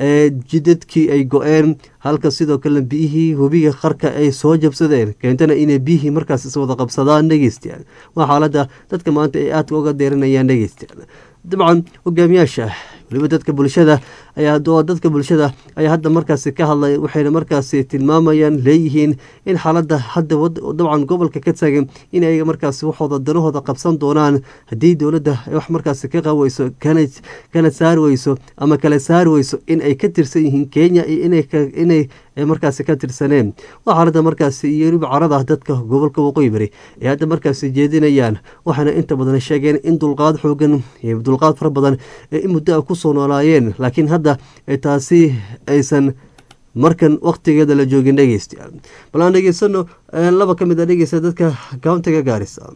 jidadkii ay go-een halka sidoo kalena biyihii webiga qarka ay soo jabsadeen keentana inay biyihii markaas iswada qabsadaan dhegeystayaal waa xaaladda dadka maanta ay aadka uga deeranayaan dhegeystayaal dabcan hogaamiyaasha weliba dadka bulshada ayaa dadka bulshada ayaa hadda markaasi ka hadlay waxayna markaasi tilmaamayaan leeyihiin in xaaladda hadda dabcan gobolka ka taagan in ayaga markaasi waxooda danahooda qabsan doonaan haddii dowladda ay wax markaasi ka qaweyso kana saari weyso ama kala saari weyso in ay ka tirsan yihiin kenya iyo inay markaasi ka tirsaneen waa xaaladda markaasi iyo weliba carada dadka gobolka waqooyi bari ay hadda markaasi jeedinayaan waxaana inta badan sheegeen in dulqaad xoogan iyo dulqaad fara badan ee in muddo a kusoo noolaayeen laakiin hadda taasi aysan markan waktigeeda la joogin dhegeystayaal bal aan dhegeysano laba ka mid a dhegeysta dadka countiga gaarisa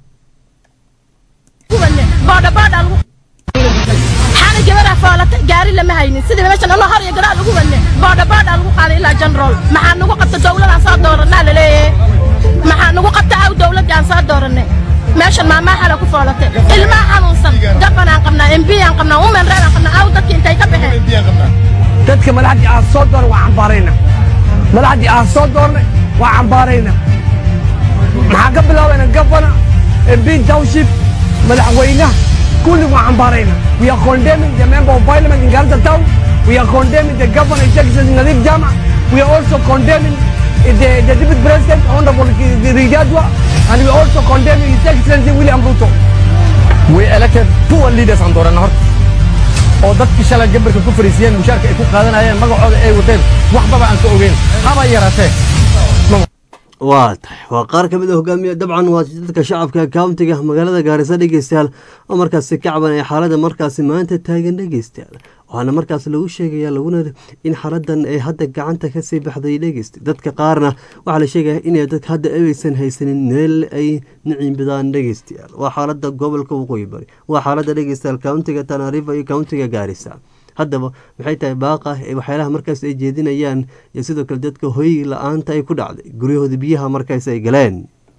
xaana gabaraa foolatay gaari lama haynin sidii meeshan alla har iyo garaa lagu wadne boodhaboodhaa lagu qaaday ilaa general maxaa nagu qabta dowladaan soo dooranaa laleeyahay maxaa nagu qabta aw dowladdaan soo dooranay meeshan maamaa xala ku foolatay ilmaha xanuunsan gabanaan qabnaa embiyaan qabnaa umen reeraan qabnaa aw dadki intay ka baxeen dadka madaxdii aan soo dooran waa cambaarayna madaxdii aan soo doornay waa cambaarayna maxaan ka bilaabayna gabana embi township madaxweynaha kulli waan cambaarayna we are condemning the member of parliament in Garissa town we are condemning the governor his excellency Nadif Jama we are also condemning the, the deputy president honorable Rijadwa and we are also condemning his excellency William Ruto we elected poor leaders aan dooranna horta oo dadkii shalay gambarka ku fariisiyeen mushaarka ay ku qaadanayeen magacooda ay wateen waxbaba aan ka ogeyn haba yaratee waa tahay waa qaar ka mid a hogaamiye dabcan waa dadka shacabka kauntiga magaalada gaarisa dhegeystayaal oo markaasi ka cabanaya xaalada markaasi maanta taagan dhegeystayaal waxaana markaas lagu sheegaya laguna in xaaladan ay hadda gacanta kasii baxday dhegeysta dadka qaarna waxaa la sheegaya inay dadka hadda aysan haysanin meel ay niciimbidaan dhegeystayaal waa xaalada gobolka waqooyi bari waa xaalada dhegeystayaal kauntiga tanarifa iyo kauntiga gaarisa haddaba maxay tahay baaqa ee waxyaalaha markaas ay jeedinayaan iyo sidoo kale dadka hoy la-aanta ay ku dhacday guryahooda biyaha markaas ay galeen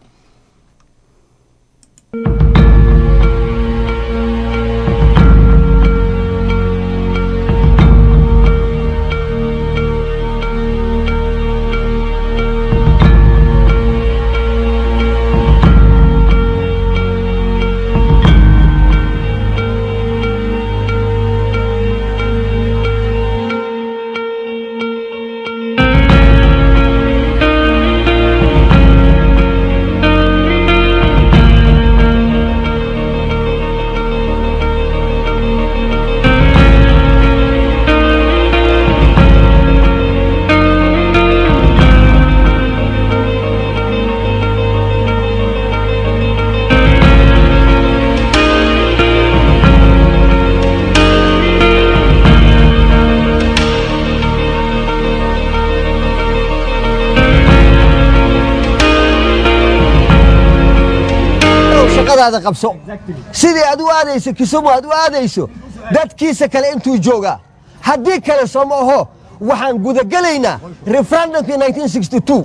shaqadaada qabso sidii aad u aadayso kisumu aad u aadayso dadkiisa kale intuu joogaa haddii kale sooma aho waxaan gudagelaynaa referendumkii 1962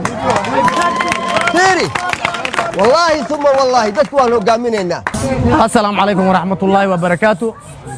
fiiri wallaahi uma wallaahi dadku waan hogaaminaynaa asalaamu calaykum waraxmatullaahi wabarakaatu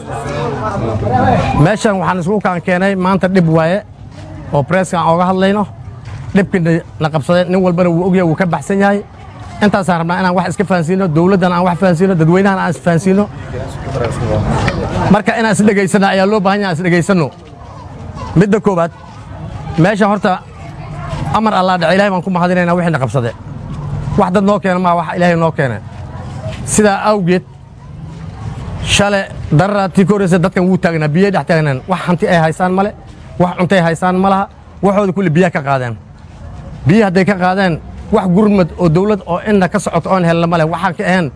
meeshan waxaan isugu kaan keenay maanta dhib waaye oo breeska aan ooga hadlayno dhibkii na qabsaday nin walbana wuu ogyahay wuu ka baxsan yahay intaasaan rabnaa inaan wax iska fahansiino dowladdan aan wax fahansiino dadweynahan aan isfahansiino marka inaan isdhegaysana ayaa loo baahan yahay aan isdhegaysanno midda koowaad meesha horta amar allaa dhace ilahay baan ku mahadinaynaa wixii na qabsade wax dad noo keena maa wax ilaahay noo keene sidaa awgeed shale darara tii ka horreysa dadkan wuu taagnaa biyay dhex taagnaan wax hanti ay haysaan male wax cuntay haysaan ma laha waxooda kulli biyaha ka qaadeen biyi hadday ka qaadeen wax gurmad oo dawlad oo inna ka socoto oon helna male waxaan ka ahayn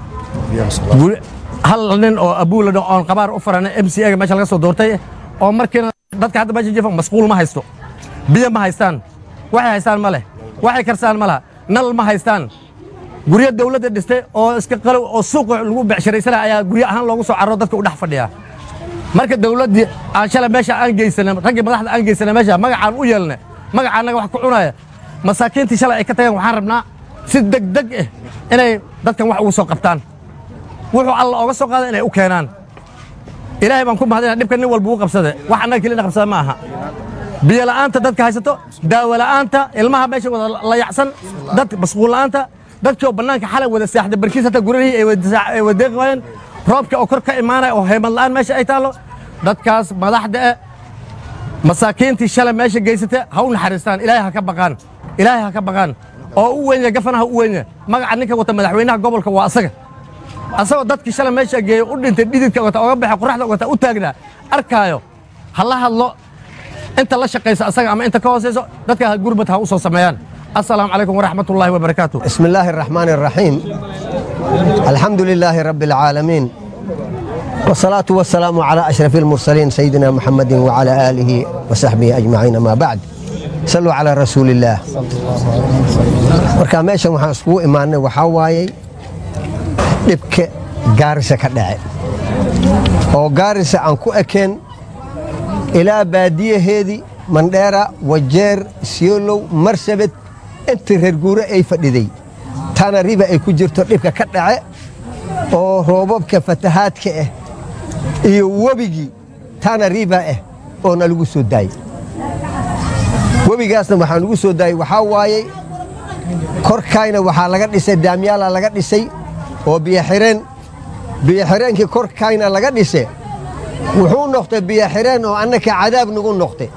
hal nin oo abuuladho oon qabaar u farana m c ga meesha laga soo doortay oo markiina dadka hadda meesha jifa masquul ma haysto biyo ma haystaan waxay haystaan ma leh waxay karsaan ma laha nal ma haystaan guryo dawladda dhistay oo iska qalow oo suuqa lagu becsharaysana ayaa guryo ahaan loogu soo carro dadka u dhex fadhiya marka dawladdii aan shalay meesha aan geysana raggii madaxda aan geysana meesha magacaan u yeelna magaca annaga wax ku cunaya masaakiintii shalay ay ka tageen waxaan rabnaa si degdeg ah inay dadkan wax ugu soo qabtaan wuxuu alla ooga soo qaada inay u keenaan ilaahay baan ku mahadina dhibka nin walba uu qabsade wax annaga kelina qabsada ma aha biyo la'aanta dadka haysato daawo la'aanta ilmaha meesha wada layacsan dad masquul la'aanta dadkii oo bannaanka xalay wada saaxda barkiis hata gurihii ay wadeeqi waayeen roobka oo kor ka imaanaya oo heymad la'aan meesha ay taallo dadkaas madaxda eh masaakiintii shalay meesha geysata ha u naxariistaan ilaahay ha ka baqaan ilaahay ha ka baqaan oo u weynya gafana ha u weynya magaca ninka wata madaxweynaha gobolka waa asaga asagoo dadkii shalay meesha geeyo u dhintay dhididka wata oga baxa qoraxda wata u taagnaa arkaayo ha la hadlo inta la shaqaysa asaga ama inta ka hoosayso dadka ha gurbad ha u soo sameeyaan assalaamu calaykum waraxmat ullaahi wabarakaatu بسم الله الرحمن الرحيم الحمد لله رب العالمين والصلاة والسلام على أشرف المرسلين سيدنا محمد وعلى آله وصحبه أجمعين ما بعد صلوا على رسول الله marka meeshan waxaan iskugu imaanay waxaa waayey dhibka gaarisa ka dhace oo gaarisa aan ku ekeen ilaa baadiyaheedii mandheera wajeer siolow marsabed intii reer guure ay fadhiday tana riba ay ku jirto dhibka ka dhace oo roobabka fatahaadka ah iyo webigii tana riba ah oo na lagu soo daayey webigaasna waxaa lagu soo daayey waxaa waayey korkayna waxaa laga dhisay daamyaala laga dhisay oo biyoxireen biyoxireenkii korkayna laga dhise wuxuu noqtay biyoxireen oo annaka cadaab nagu noqtay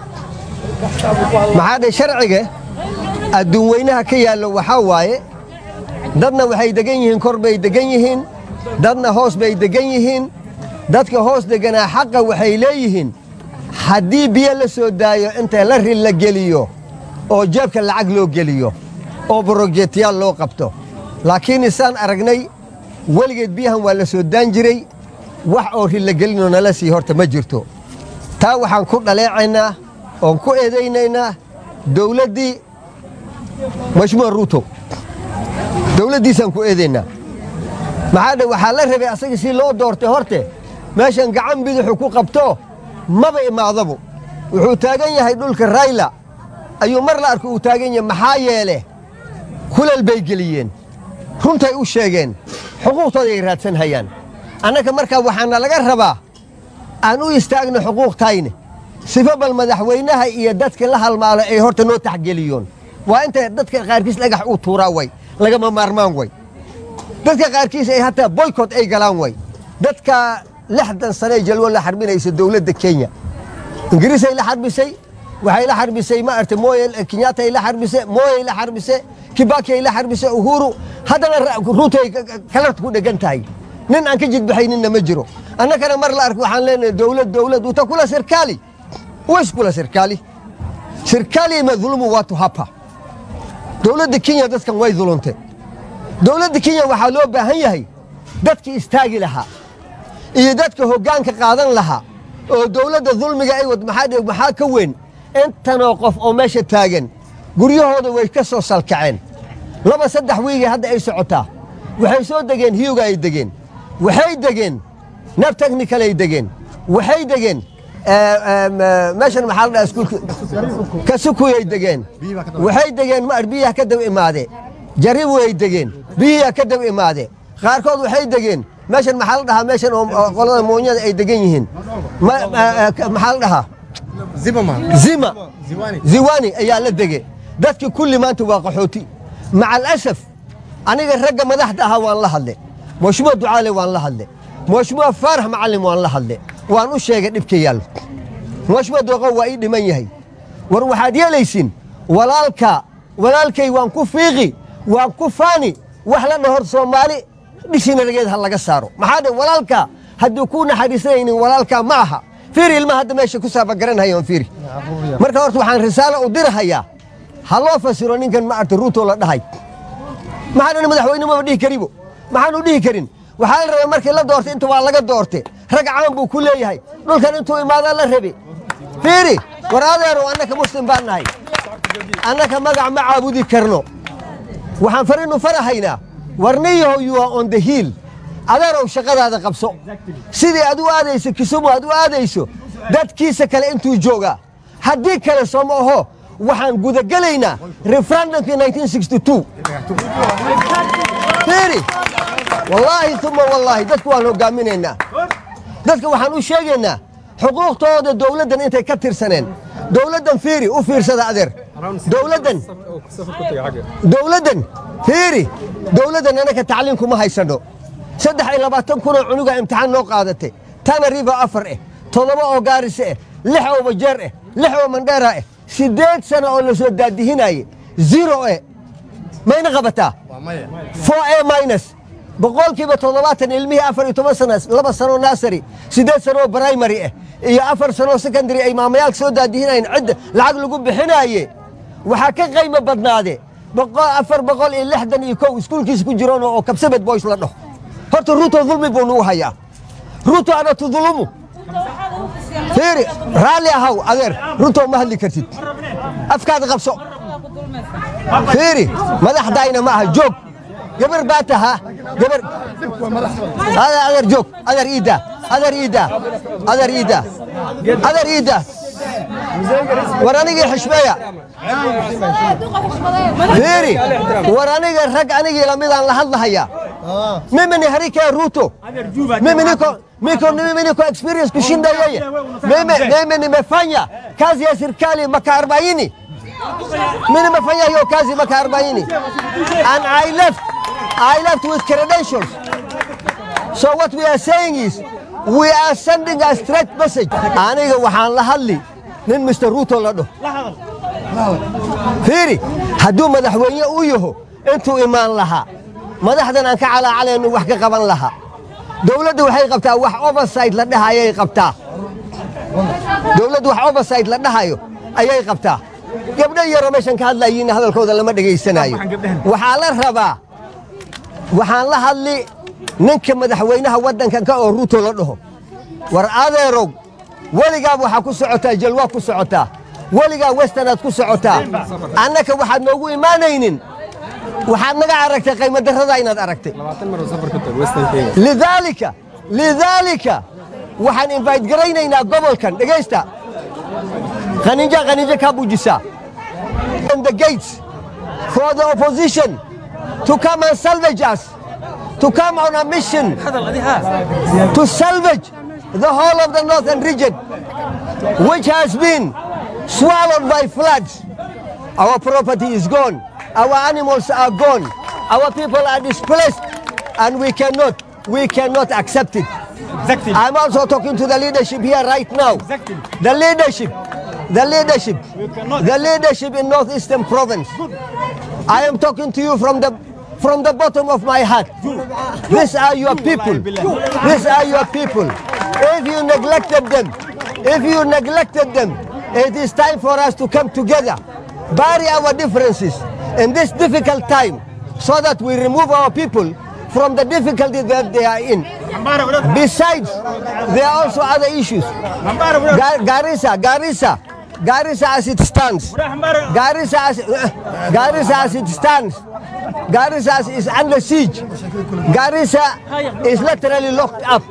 maxaa dhe sharciga adduun weynaha ka yaallo waxaa waaye dadna waxay degan yihiin kor bay degan yihiin dadna hoos bay degan yihiin dadka hoos deganaa xaqa waxay leeyihiin haddii biyo la soo daayo inta la rin la geliyo oo jeebka lacag loo geliyo oo borojetiyaal loo qabto laakiin isaan aragnay weligeed biyahan waa la soo daan jiray wax oo rin la gelinoo nala sii horta ma jirto taa waxaan ku dhaleecaynaa oon ku eedaynaynaa dawladdii mashmuur ruuto dawladdiisaan ku eedaynaa maxaa dhe waxaa la rabay asaga si loo doortay horte meeshan gacan bidixu ku qabto maba imaadabu wuxuu taagan yahay dhulka rayla ayuu mar la arko uu taagan yahay maxaa yeele kulal bay geliyeen runtay u sheegeen xuquuqtooday raadsan hayaan annaka markaa waxaana laga rabaa aan u istaagno xuquuqtayne sifo bal madaxweynaha iyo dadka la halmaalo ay horta noo taxgeliyoon waa inta dadka qaarkiis dhagax uu tuuraa way lagama maarmaan way dadka qaarkiis ay hataa boykot ay galaan way dadka lixdan sanee jalwo la xarbinaysa dowladda kenya ingiriisay la xarbisay waxay la xarbisay ma arta moye kenyaatay la xarbise moyey la xarbise kibakiyay la xarbise uhuru haddana ruutay kalarta ku dhegan tahay nin aan ka jidbaxayninna ma jiro annakana mar la ark waxaan leenahay dowlad dowlad uta kula sirkaali ways kula sirkaali sirkaali madhulumu watu hapa dowladda kenya dadkan way dulunte dowladda kenya waxaa loo baahan yahay dadkii istaagi lahaa iyo dadka hoggaanka qaadan lahaa oo dowladda dulmiga ay wad maxaa dhe maxaa ka weyn intanoo qof oo meesha taagan guryahooda way ka soo salkaceen laba saddex wiigii hadda ay socotaa waxay soo degeen hiyuga ay degeen waxay degeen nab technical ay degeen waxay degeen meeshan maxaa la dhaha iskuulka kasukuyay degeen waxay degeen ma biyaha ka daba imaade jaribu ay degeen biyiha ka daba imaade qaarkood waxay degeen meeshan maxaa la dhahaa meeshan oo qolada moonyada ay degan yihiin maxaa la dhahaa zima ziwani ayaa la dege dadki kulli maanta waa qaxooti maca alasaf aniga ragga madaxda ahaa waan la hadle mashmuuc ducaale waan la hadle mashmuuc faarax macalin waan la hadle waan u sheegay dhibka yaal mashmuuc dooqo waa ii dhiman yahay war waxaad yeelaysin walaalka walaalkay waan ku fiiqi waan ku faani wax la dhahor soomaali dhishina rageed ha laga saaro maxaa dhe walaalka hadduu ku naxariisanaynin walaalka ma aha fiiri ilmaha hadda meesha ku saabagaranhayoon fiiri marka horta waxaan risaalo u dirahayaa ha loo fasiro ninkan ma arta ruuto la dhahay maxaan madaxweyne maba dhihi karibo maxaanu dhihi karin waxaa la rabay markii la doortay inta waa laga doorte rag caan buu ku leeyahay dhulkan intuu imaadaa la rabe fiiri war adeero annaka muslim baan nahay annaka magac ma caabudi karno waxaan farinu farahaynaa warniyahow you are on the hill adeerow shaqadaada qabso sidii aad u aadayso kisumu aad u aadayso dadkiisa kale intuu joogaa haddii kale sooma aho waxaan gudagelaynaa referendumkii 1962 fiiri wallaahi uma wallaahi dadku waan hogaaminaynaa dadka waxaan u sheegaynaa xuquuqtooda dowladdan intay ka tirsaneen dowladdan fiiri u fiirsada adeer dowladdan dowladdan fiiri dowladdan anaka tacliin kuma haysano saddex iyo labaatan kunoo cunuga imtixaan noo qaadatay tana riba afar eh toddoba oo gaarise eh lix oo bajeer eh lix oo mandheera eh siddeed sano oo la soo daadihinaye zero eh mayna qabataa four a minus boqolkiiba toddobaatan ilmihii afar iyo toban sana laba sanoo naasari siddeed sanoo primary ah iyo afar sanoo secondary ay maamayaalka soo daadihinayen cidda lacag lagu bixinaaye waxaa ka qaymo badnaade afar boqol iyo lixdan iyo kow iskuulkiisa ku jiroon oo kabsabed boys la dhaho horta ruuto dulmi buu nagu hayaa ruuto ana tudulumu fiiri raalli ahaw adeer ruuto ma hadli kartid afkaada qabso fiiri madaxdayna ma aha joog gabar baa tahaa gabar adeer joog adeer iida adeer iida adeer iida adeer iida war anigii xishmeeya fiiri war aniga rag anigii lamidaan la hadlahayaa mimi ni harika ruto mimi niko miko mimi niko experience kushinda yeye mimi mimi nimefanya kazi ya serikali maka 40 mimi nimefanya hiyo kazi maka 40 and i left i left with credentials So what we are saying is, we are sending a straight message. Aniga waxaan la hadli nin Mr. Ruto la dhaho. Fiiri, hadduu madaxweyne u yaho intuu imaan lahaa madaxdan aan ka calaacalaynu wax ka qaban lahaa dowladdu waxay qabtaa wax oversight la dhahayay qabtaa dowladdu wax oversight la dhahayo ayay qabtaa gabdho yaroo meeshan ka hadlayiinna hadalkooda lama dhegaysanayo waxaa la rabaa waxaan la hadli ninka madaxweynaha waddankan ka oo ruuto la dhaho war adeerow weligaaba waxaa ku socotaa jalwaa ku socotaa weligaa westernaad ku socotaa annaka waxaad noogu imaanaynin waxaad naga aragtay qaymadarrada inaad aragtay lidaalika lidaalika waxaan invite garaynaynaa gobolkan dhegaysta qaninja qaninja kaa buujisaa on the gates for the opposition to come and salvage us to come on a mission to salvage the whole of the northern region which has been swallowed by floods our property is gone our animals are gone our people are displaced and we cannot we cannot accept it Exactly. i'm also talking to the leadership here right now Exactly. the leadership the leadership the leadership in northeastern province i am talking to you from the from the bottom of my heart these are your people these are your people if you neglected them if you neglected them it is time for us to come together bury our differences in this difficult time so that we remove our people from the difficulty that they are in besides there are also other issues Ga- garissa garissa garissa as it stands garissa as, garissa as it stands garissa is under siege garissa is literally locked up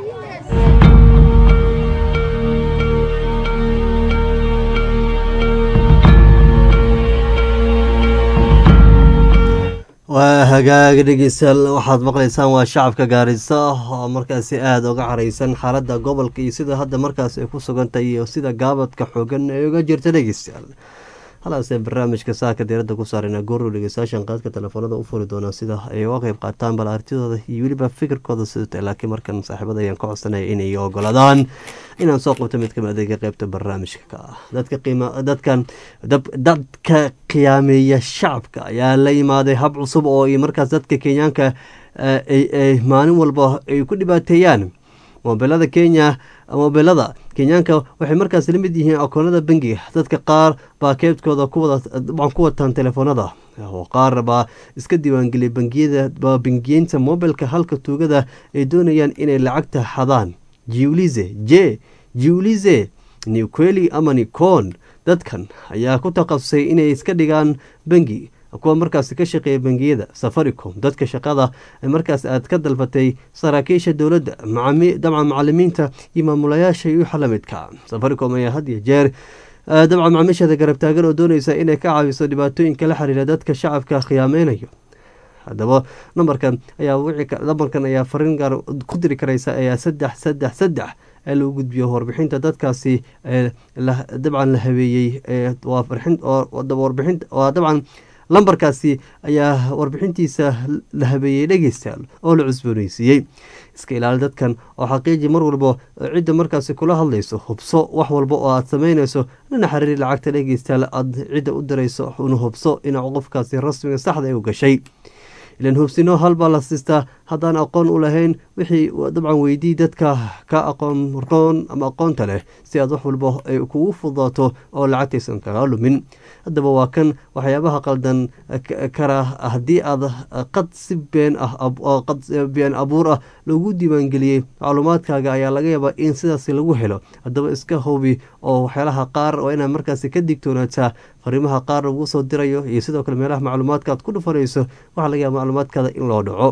waa hagaaga dhegeystayaal waxaad maqlaysaan waa shacabka gaarisa oo markaasi aada uga careysan xaaladda gobolka iyo sida hadda markaas ay ku sugantahay iyo sida gaabadka xoogan ay uga jirta dhegeystayaal halaasee barnaamijka saaka diiradda ku saarayna gooruu dhegeystayaashan qaadka telefoonada u furi doonaa sida ay uga qeyb qaataan bal artidooda iyo weliba fikirkooda sidata laakiin markan saaxiibada ayaan ka codsanaya inay ogoladaan inaan soo qabto mid kamid adeega qeybta barnaamijka ka ah dadka qiima dadkan dab- dadka qiyaameeya shacabka ayaa la yimaaday hab cusub oo ay markaas dadka kenyaanka eh, ay ay maalin walba ay ku dhibaateeyaan mobilada kenya mobilada kenyaanka waxay markaas la mid yihiin akoonada bangiga dadka qaar baa keebtkooda kuwada dabcan ku wataan telefoonada oo qaar baa iska diiwaangeliyay bangiyada baa bangiyeynta mobilka halka tuugada ay doonayaan inay lacagta xadaan jiulize j jiulize niqueli ama nicon dadkan ayaa ku takhasusay inay iska dhigaan bangi kuwa markaas ka shaqeeya bangiyada safaricom dadka shaqada markaas aad ka dalbatay saraakiisha dowladda macami- dabcan macalimiinta iyo maamulayaasha iyo xalamidka safaricom ayaa had iyo jeer eh, dabcan macaamiisheeda garab taagan oo dooneysa inay ka caawiso dhibaatooyinka la xiriira dadka shacabka khiyaameynayo haddaba nambarkan ayaa wici ka- nambarkan ayaa fariin gaar ku diri karaysa ayaa saddex saddex saddex ee lagu gudbiyo warbixinta dadkaasi ee la- dabcan la habeeyey ee waa farxin oo oo daba warbixin waa dabcan lambarkaasi ayaa warbixintiisa la habeeyey dhegeystayaal oo la cusbooneysiiyey iska ilaali dadkan oo xaqiiji mar walba cidda markaasi kula hadlayso hubso wax walba oo aad sameyneyso lana xiriiri lacagta dhegeystayaal aad cidda u dirayso una hubso in qofkaasi rasmiga saxda ay u gashay ilan hubsino halbaa la siistaa haddaan aqoon u lahayn wixii dabcan weydii dadka ka aqoon roon ama aqoonta leh si aad wax walba ay kugu fudaato oo lacagtaysan kaga lumin haddaba waa kan waxyaabaha qaldan k- kara haddii aad qad si been ah ab- oo qad been abuur ah lagu diiwaangeliyey macluumaadkaaga ayaa laga yaabaa in sidaasi lagu helo haddaba iska hubi oo waxyaalaha qaar waa inaad markaasi ka digtoonaataa fariimaha qaar lagu soo dirayo iyo sidoo kale meelaha macluumaadka aad ku dhufanayso waxaa laga yaaba macluumaadkaada in loo dhaco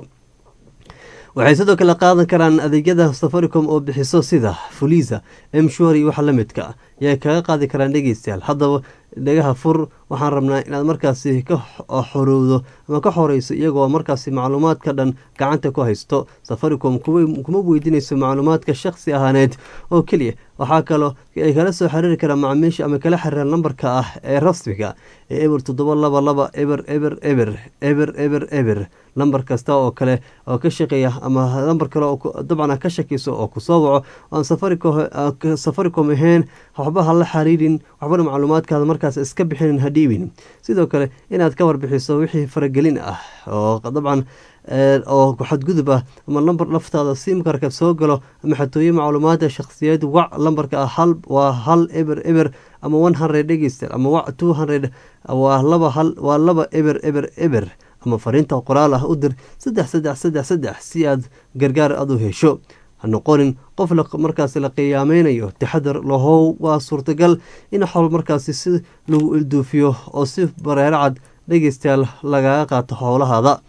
waxay sidoo kale qaadan karaan adeegyada safaricom oo bixiso sida fuliza mshwari waxa la midka ayay kaga qaadi karaan dhegeystayaal haddaba dhagaha fur waxaan rabnaa inaad markaasi ka xorowdo ama ka xoreyso iyagoo markaasi macluumaadka dhan gacanta ku haysto safaricom kuma weydiinayso macluumaadka shakhsi ahaaneed oo keliya waxaa kaloo ay kala soo xiriiri karaan macaamiisha ama kala xiriiraan lambarka ah ee rasmiga ee eber toddoba laba laba eber eber eber eber eber eber lambar kasta oo kale oo ka shaqeeya ama lambar kale oo dabcan ka shakeyso oo kusoo waco aan safaricom ahayn waxba ha la xiriirin waxbana macluumaadkaada markaas iska bixinin ha dhiibin sidoo kale inaad ka warbixiso wixii faragelin ah oo dabcan oo xadgudub ah ama lambar laftaada simkarka soo galo ama xatooye macluumaadka shakhsiyeed wac lambarka ah hal waa hal eber eber ama one hundred dhegeyster ama wac two hundred waa laba hal waa laba eber eber eber ama fariinta qoraal ah u dir saddex saddex saddex saddex si aad gargaar aad u hesho ha noqonin qof markaas la qiyaameynayo taxadar lahow waa suurtagal in xowl markaasi si lagu ilduufiyo oo si bareero cad dhegeystayaal lagaga qaato howlahaada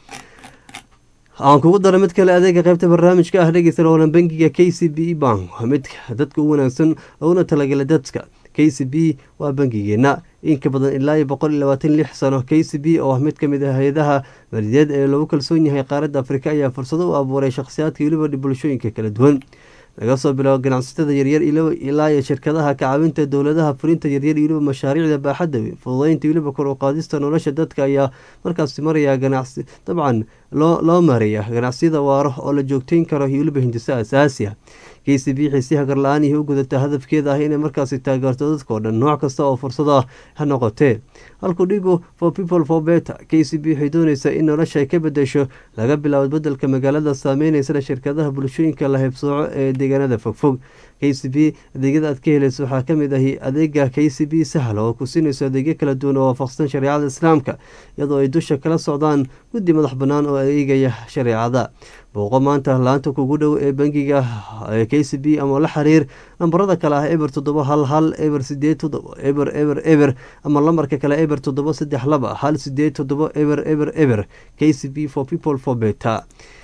aan kugu dara mid kale adeega qaybta barnaamijka ah dhegeystayaal waana bangiga k c b bank waa mid dadka u wanaagsan looguna talagalay dadka k c b waa bangigeena inka badan ilaa iyo boqol iyo labaatan lix sano k c b oo ah mid ka mid ah hay-adaha maaliyadeed ee lagu kalsoon yahay qaaradda afrika ayaa fursado u abuuray shakhsiyaadka weliba bulshooyinka kala duwan laga soo bilaabo ganacsatada yaryar ilaa iyo shirkadaha kacaawinta dowladaha fulinta yaryar weliba mashaariicda baaxadda weyn fududeynta weliba kor u qaadista nolosha dadka ayaa markaasi maraya ganacsi dabcan loo mareeya ganacsiyada waaro oo la joogteyn karo iyo weliba hindiso asaasi ah k c b xiisiha garla-aanihii u gudata hadafkeeda ah inay markaasi taageerto dadkao dhan nooc kasta oo fursado ah ha noqotee halku dhigo for people for better k c b waxay dooneysaa in nolosha ay ka bedesho laga bilaabo bedelka magaalada saameyneysa shirkadaha bulshooyinka la heybsooco ee deegaanada fogfog k c b adeegyada aad ka heleyso waxaa kamid ahi adeega k c b sahal oo ku siinayso adeegyo kala duwan oo waafaqsan shareecada islaamka iyadoo ay dusha kala socdaan guddi madax bannaan oo adeegaya shareecada booqo maanta laanta kugu dhow ee bangiga k c b ama la xiriir nambarada kale ah eber toddoba hal hal eber sideed toddoba eber eber eber ama lambarka kale eber toddoba saddex laba hal sideed toddoba eber eber eber k c b for people for better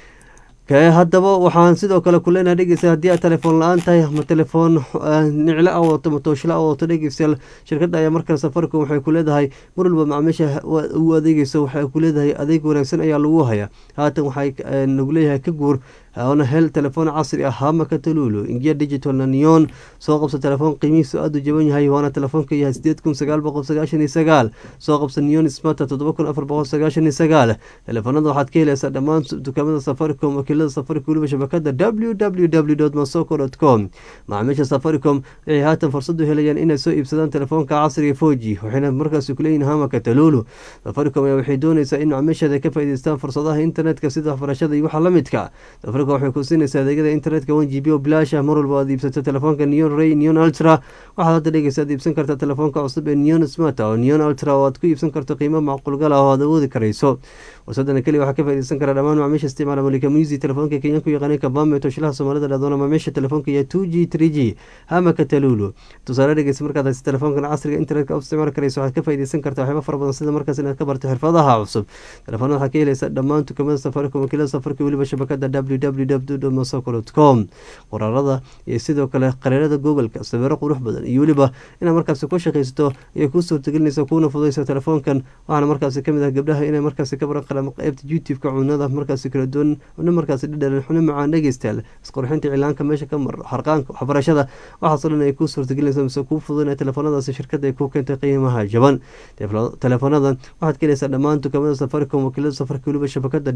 haddaba waxaan sidoo kale ku leenahay dhegeysta haddii aad telefoon la-aan tahay ama telefoon niclo a wadato ama tooshla a wadato dhegeystayaal shirkadda ayaa markan safaricom waxay ku leedahay mar walba macaamiisha u adeegeyso waxay ku leedahay adeeg wanaagsan ayaa lagu hayaa haatan waxay nagu leeyahay ka guur oona hel telefoon casri ah hamaka taluulu ingiya digital nanion soo qabsa telefoon qiimihiisu aada u jaban yahay waana telefoonka yahay sideed kun sagaal boqol sagaashan iyo sagaal soo qabsa neon smata toddoba kun afar boqol sagaashan iyo sagaal telefoonada waxaad ka helaysaa dhammaan dukaamada safaricom wakiilada safaricom weliba shabakada w w w dot masoko dot com macaamiisha safaricom waxay haatan fursad u helayaan inay soo iibsadaan telefoonka casriga foji waxayna markaasi kuleeyihin hamaka taluulu safaricom ayaa waxay dooneysaa in macaamiisheeda ka faa'iideystaan fursadaha internetka sida waxbarashada iyo waxa la midka waxay ku siinaysaa adeegyada internetka one g b oo bilaash ah mar walba aad iibsato telefoonka neon ray neon ultra waxaad hadda dhegeysa aad iibsan kartaa telefoonka cusub ee neon smart oo neon ultra oo aad ku iibsan karto qiimo macquulgal ah oo aad awoodi karayso warsadana keliya waxaa ka faaideysan karaa dhammaan macaamiisha isticmaala malika musi telefoonka kenyanku yaqaanay kabame toshilaha soomaalida dhahdoona macaamiisha telefoonka iyo two g three g hamaka talulu tusaale dhegeysa markaad haysa telefoonkan casriga internetka u isticmaali karayso waxaad ka faaideysan kartaa waxyaaba fara badan sida markaas inaad ka barto xirfadaha cusub telefoonada waxaa ka helaysa dhammaan dukamada safaricom wakiilada safarka weliba shabakada www com qoraalada iyo sidoo kale qariirada googoleka sawiro qurux badan iyo weliba inaad markaasi ku shaqaysato ayay kuu suurtagelinaysa kuuna fudaysa telefoonkan waxaana markaasi kamid ah gabdhaha inay markaasi ka baran qalaan qeybta youtube-ka cunada markaasi kala duwan una markaasi dhadhalan xuna macaan dhegeystayaal isqurxinta cilaanka meesha ka mar harqaanka waxbarashada waxaasoo dhan ay kuu suurtagelinaysa mise kuu fududanaya telefoonadaasi shirkadda ay ku keentay qiimaha jaban teleefoonadan waxaad ka helaysaa dhammaan dukaamada safaricom wakiilada safarka weliba shabakada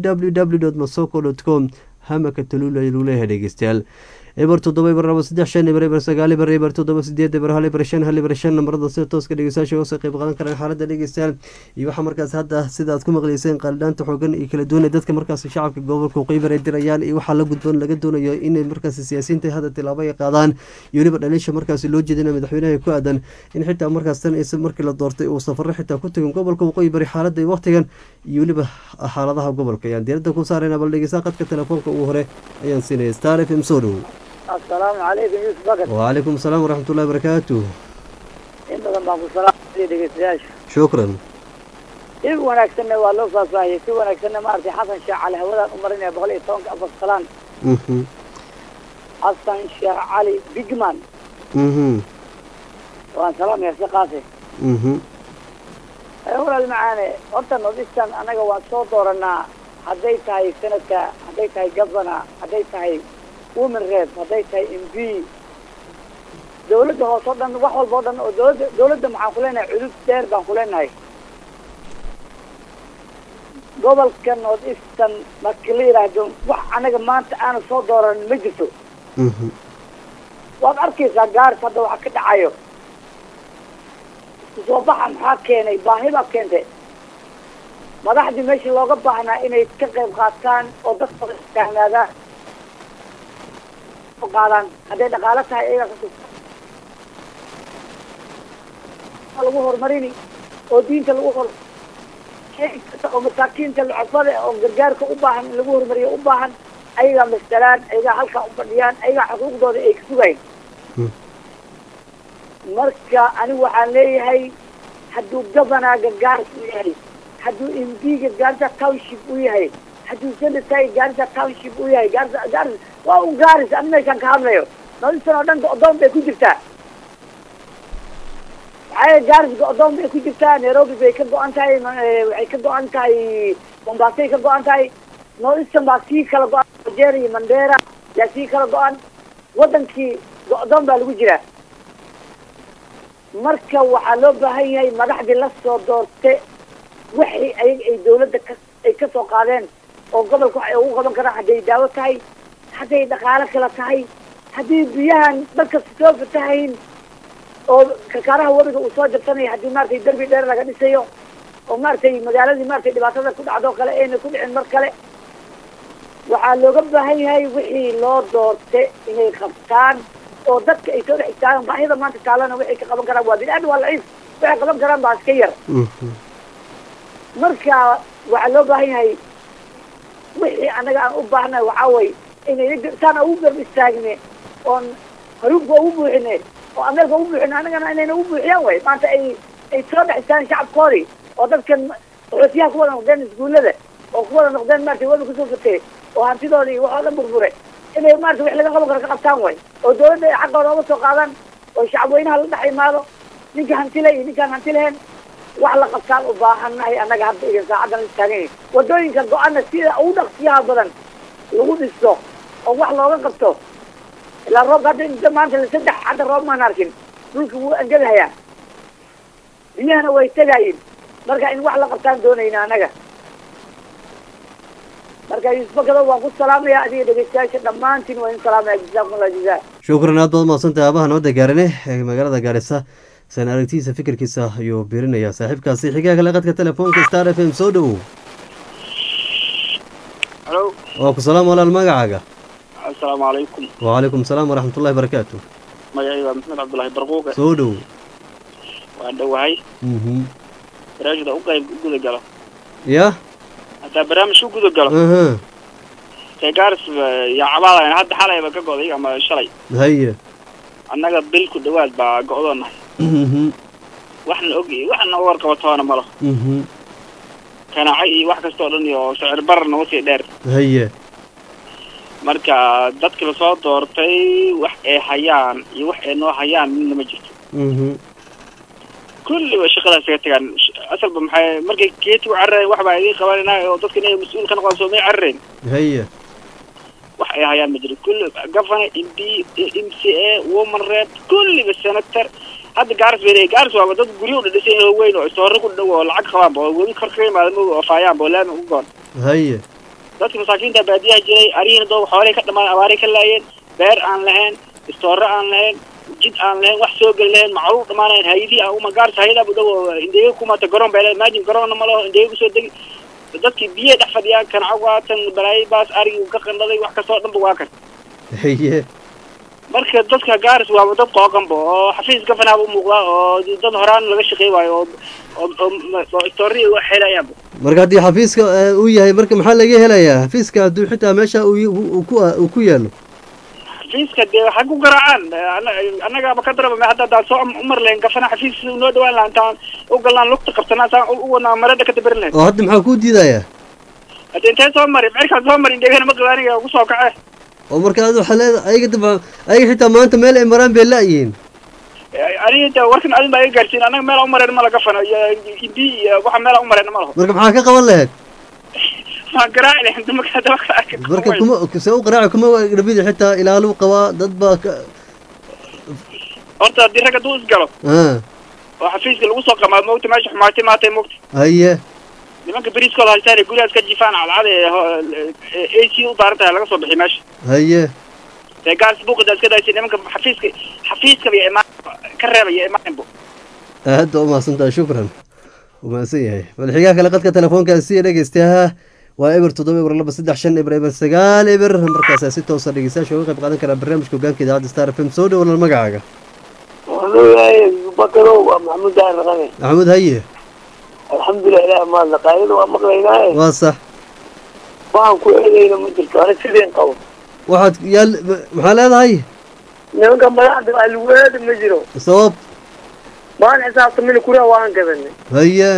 www masoko com hamaka taluul ayuu lagu leeyahay dhegeystayaal eber toddoba eber laba saddex shan eber eber sagaal eber eber toddoba sideed eber hal eber shan hal eber shan nambarada sida tooska dhegeystayaasha uga soo qayb qaadan karaan xaaladda dhegeystayaal iyo waxaa markaas hadda sida aad ku maqleyseen qaalidhaanta xoogan iyo kala duwan ee dadka markaasi shacabka gobolka qeybar ay dirayaan iyo waxaa la gudboon laga doonayo inay markaasi siyaasiyiinta hadda tilaabo ay qaadaan iyo weliba dhaliisha markaasi loo jeedina madaxweynaha ku aadan in xitaa markaas tan is markii la doortay uu safaro xitaa ku tegin gobolka waqooyi bari xaaladda waqtigan iyo weliba xaaladaha gobolka ayaan diiradda ku saarayna bal dhegeysaa qadka telefoonka ugu hore ayaan siinaya star f m soo dhow asalaamu calaykum yuusuf bakar wacalaykum asalaam waraxmatullahi barakaatu in badan baan ku salaamaya dhegeystayaasha shukran si wanaagsanna waa loo faahfaahiyey si wanaagsanna maaragtay xasan sheekh cali hawadaan u marinaya boqol iyo tobanka afar salaan xasan sheekh cali bigman waan salaamaya shaqaasi mhm walaal macaane horta nordistan annaga waan soo dooranaa hadday tahay senadka hadday tahay governor hadday tahay women rep hadday tahay m p dawladda hoose o dhan wax walba o dhan oo dawladda dawladda maxaan ku leenahay cudud dheer baan ku leenahay gobolka north eastern marka la yidhaahdo wax anaga maanta aanu soo dooran ma jirto mhm waad arkaysaa gaaris hadda waxa ka dhacayo isku soo baxa maxaa keenay baahi baa keentay madaxdii meeshii looga baahnaa inay ka qayb qaataan oo dadka taagnaadaan qaadaan hadday dhaqaalo tahay iyaga ka lagu horumarini oo diinta lagu hor oo masaakiinta lucafada oo gargaarka u baahan in lagu horumariyo u baahan ayagaa masalaan ayagaa halkaa u fadhiyaan ayagaa xuquuqdooda ay ka sugayn marka anigu waxaan leeyahay hadduu governorga gaaris u yahay hadduu mdga gaarisa township u yahay hadduu senatay gaarisa township u yahay gaarisa gaaris waa un gaaris ani meeshaan ka hadlayo noloshan oo dhan go-doon bay ku jirtaa maxaa gaaris go-doon bay ku jirtaa nairobi bay ka go-an tahay waxay ka go-an tahay mombasay ka go-an tahay northeastern baa sii kala go-an nigeria iyo mandera yaa sii kala go-an wadankii go-doon baa lagu jiraa marka waxaa loo baahan yahay madaxdii la soo doorte wixii ayaga ay dawladda ka ay ka soo qaadeen oo gobolka wax ay ugu qaban karaan hadday daawo tahay hadday dhaqaalo kala tahay haddii biyahan dadka soo fatahayn oo kakaaraha webiga uu soo jabsanayo haddii maaragtay derbi dheer laga dhisayo oo maaragtay magaaladii maaragtay dhibaatada ku dhacdo kale ayna ku dhicin mar kale waxaa looga baahan yahay wixii loo doorte inay qabtaan oo dadka ay soo dhex istaagaan baahida maanta taalana waxay ka qaban karaan waa bini-aadam waa laciif waxay qaban karaan baa iska yar mhm marka waxaa loo baahan yahay wixii anaga aan u baahnahay waxaa way inay saan ugu garb istaagne oon haruubka ugu buuxine oo ameerka ugu buuxine anagana inayna ugu buuxiyaan way maanta ay ay soo dhex istaagaan shacabkoodii oo dadkan qaxootiyaha ku wada noqdeen iskuullada oo ku wada noqdeen maarata webi kusoo fatay oo hantidooda iyo waxoo dhan burbure inay maarata wax laga qaban karo ka qabtaan way oo dawladda ay xaqooda uga soo qaadaan oo shacabweynaha la dhex imaado ninka hantile iyo ninkaan hanti lahayn wax la qabtaan u baahannahay annaga hadda iyo saacadan la taagan yahay wadooyinka go-ana sida ugu dhaqsiyaha badan lagu dhisto oo wax looga qabto ilaa roobka hadda inta maanta saddex hadda roob maan arkin dhulka wuu angadahayaa biyahana way tegaayin marka in wax la qabtaan doonayna annaga marka yusbakado waan ku salaamaya adiga dhegeystayaasha dhammaantiin waa in salaamaya jazaakum allah jazaa shukran aad baad mahadsantahay aabaha nabadda gaarine ee magaalada gaarisa san aragtidiisa fikirkiisa ayuu biirinayaa saaxiibkaasi xigaa kale qadka telefoonka star f m soo dhowow halo waa ku salaam walaal magacaaga assalaamu calaykum wacalaykum salaam waraxmatullahi barakaatu magacayga waa maxmed cabdullaahi barquuqe soo dhowow waan dhowahay mhm barnaamijda u qayb u guda galo ya haddaa barnaamij u guda galo aha dee gaaris yaa cabaadayan hadda xalayba ka go'day ama shalay haye annaga bil ku dhawaad baa go'doonahay mhm waxna og waxna u warqabatoona malo mhm kanaaco iyo wax kasta oo dhan iyo sicir barar nagu sii dheer haye marka dadki lasoo doortay wax ay hayaan iyo wax ay noo hayaan midna ma jirto mhm kulliba shaqadaas kaga tagaan asalba maxay markay geetigu cararayn wax baa idiin qabanayna oo dadka inay mas-uul ka noqdaan soomay cararayn haye wax ay hayaan ma jiro kulli governor m p m c a woman rep kulliba senator hadda gaaris bay leeyihin gaaris waaba dad guryo u dhadhisan oo weyn oo istoorro ku dhow oo lacag qabaanba oo webi kor kaga imaada ma oo faayaanba oo laami ugu goon haye dadka masaakiinta baadiyaha jiray arihiina doo xoolay ka dhamaan abaaray ka laayeen beer aan lahayn istoorro aan lahayn jid aan lahayn wax soo geli lahayn macruuf dhamaanayn hayadii aan uma gaaris hayada bu dhow oo indheega kumata garoon bay leedahay imagine garoonna ma laho indheega kusoo degi dadkii biyaha dhex fadhiyaan kanacag waatan balaayo baas arigii ka qandhaday wax kastoo dhanba waa kan haye marka dadka gaaris waaba dad qooqanba oo xafiis gafanaaba umuuqdaa oo dad horaan laga shaqey waayo oo oo oo- oo istooriya wax helayaanba marka haddii xafiiska eh, uu yahay marka maxaa laga helayaa xafiiska hadduu xitaa meesha uu y- uu ku uu ku yaalo xafiiska dee ha ku garaacaan Ana- annagaaba ka daraba hadda haddaan soo umar lahayn gafana xafiis noo dhawaan laha intaan u galnaan lugta qabsanaa saan u u wadnaa marada ka dabarin lahayn oo hadda maxaa kuu diidayaa hadda intee soo mari cirkaan soo mari indhegana ma qaba aniga ugu soo kace oo marka ad waxaa leeda ayaga daba ayaga xitaa maanta meel ay maraan bay la-yihiin aniga inta warkan adin baa iga gaarsiin anaga meel aan u mareen ma laga fano iyo imbi iyo waxa meel aan u mareen ma laho marka maxaa ka qaban lahayd waan garaaci lahayn dumarka hadaba ka arka marka kuma see u qaraaci kuma dhibidi xitaa ilaaluu qabaa dad baa ka horta haddii rag hadduu isgalo ah oo xafiiska lagu soo qamaa moogta meesha xumaatay maatay moogta haye nimanka beriiskooda haystaan ee gurigaas ka jifaan cadcad ee a c u daaran tahay laga soo bixi meesha haye ee gaas buuqida iska daysay nimanka xafiiska xafiiskaba iyo imaan ka reebaya imaanbo aad baa umahadsan tahay shukran umahadsan yahay madaxigaha kale qadka telefoonkaasi dhegeystayaha waa eber toddoba eber laba saddex shan eber eber sagaal eber markaas si toosa dhegeystayaasha uga qayb qaadan karaa barnaamijka hogaanka idaacadda star f m soo dhow walal magacaaga wallahi bakarow waa maxamuud dahir raqame maxamuud haye alxamdulilah ilaah maadla qaayada waa maqlaynaaye waa sax waxaan ku eedayna ma jirto ani sideen qabo waxaad yaal maxaa leedahay nimanka madaxda waa lagu eedi ma jiro sabab maan xisaabtamina kura waan gadanay haye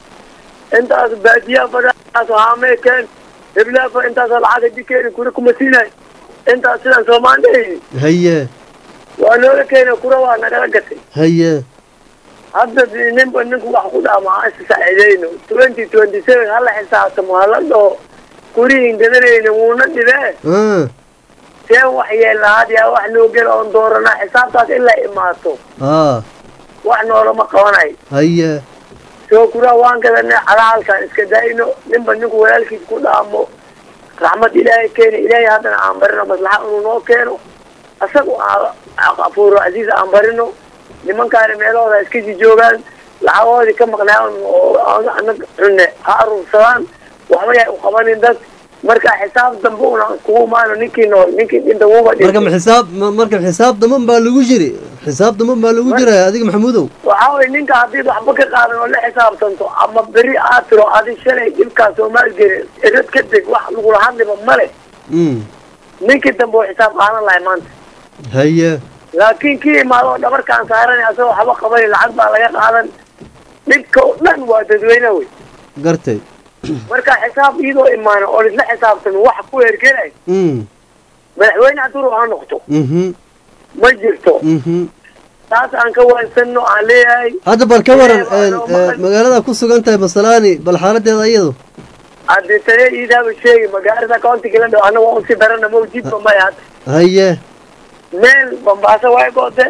intaas baadiyaha badaas haamee keen heblaafa intaas lacag dikeeni kura kuma siinay intaas sidaan soomaan dhehayni haye waa noola keena kura waa nagala gatay haye hadda ninba ninku wax ku dhaama ha is saacideyno twenty twenty seven hala xisaabtamo hala dhaho kurihin gadanayna wuuna dhibee ah see wax yeelahaad yaa wax noo gela oon dooranaa xisaabtaas in la imaato ah wax noolama qabanayo haye soo kuraa waan gadanay calaalkaan iska daayno ninba ninku walaalkiis ku dhaamo raxmad ilaahay keena ilaahay haddana aan barino maslaxa inuu noo keeno isagu afuuro casiis aan barino nimankaana meelahooda iska sii joogaan lacagoodii ka maqnaayan oo anag cunne ha aruursadaan waxba yahay u qabanin dad marka xisaab dambe una iskugu imaano ninkii nool ninkii dhinta wuba marka ma xisaab ma- marka xisaab daman baa lagu jiri xisaab daman baa lagu jiraya adiga maxamuudow waxaa weye ninka haddii waxba ka qaadan oo la xisaabtanto ama beri aad tiro adi shalay dhibkaas oo maalgeli erad ka deg wax lagula hadliba male mm ninkii dambe oo xisaab qaadan lahay maanta haye laakiin kii imaado oo dhabarkaan saaran asagoo waxba qaban lacag baa laga qaadan dhibka oo dhan waa dadweyne wey gartay marka xisaab iyadoo imaano oo isla xisaabtan wax ku hergelay mm madaxweyne hadduu ha noqto mhm ma jirto mhm taas aan ka waansano aan leeyahay hadda bal ka waran een, ee, magaalada ku sugan tahay masalaani bal xaaladeeda iyadu haddii tale iidaaba sheegi magaalada countiga la dhow anaga waa usii darana mawjidba maya hadda haye meel bambaaso way goote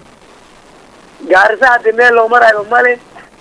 gaarisa haddii meel loo marayo male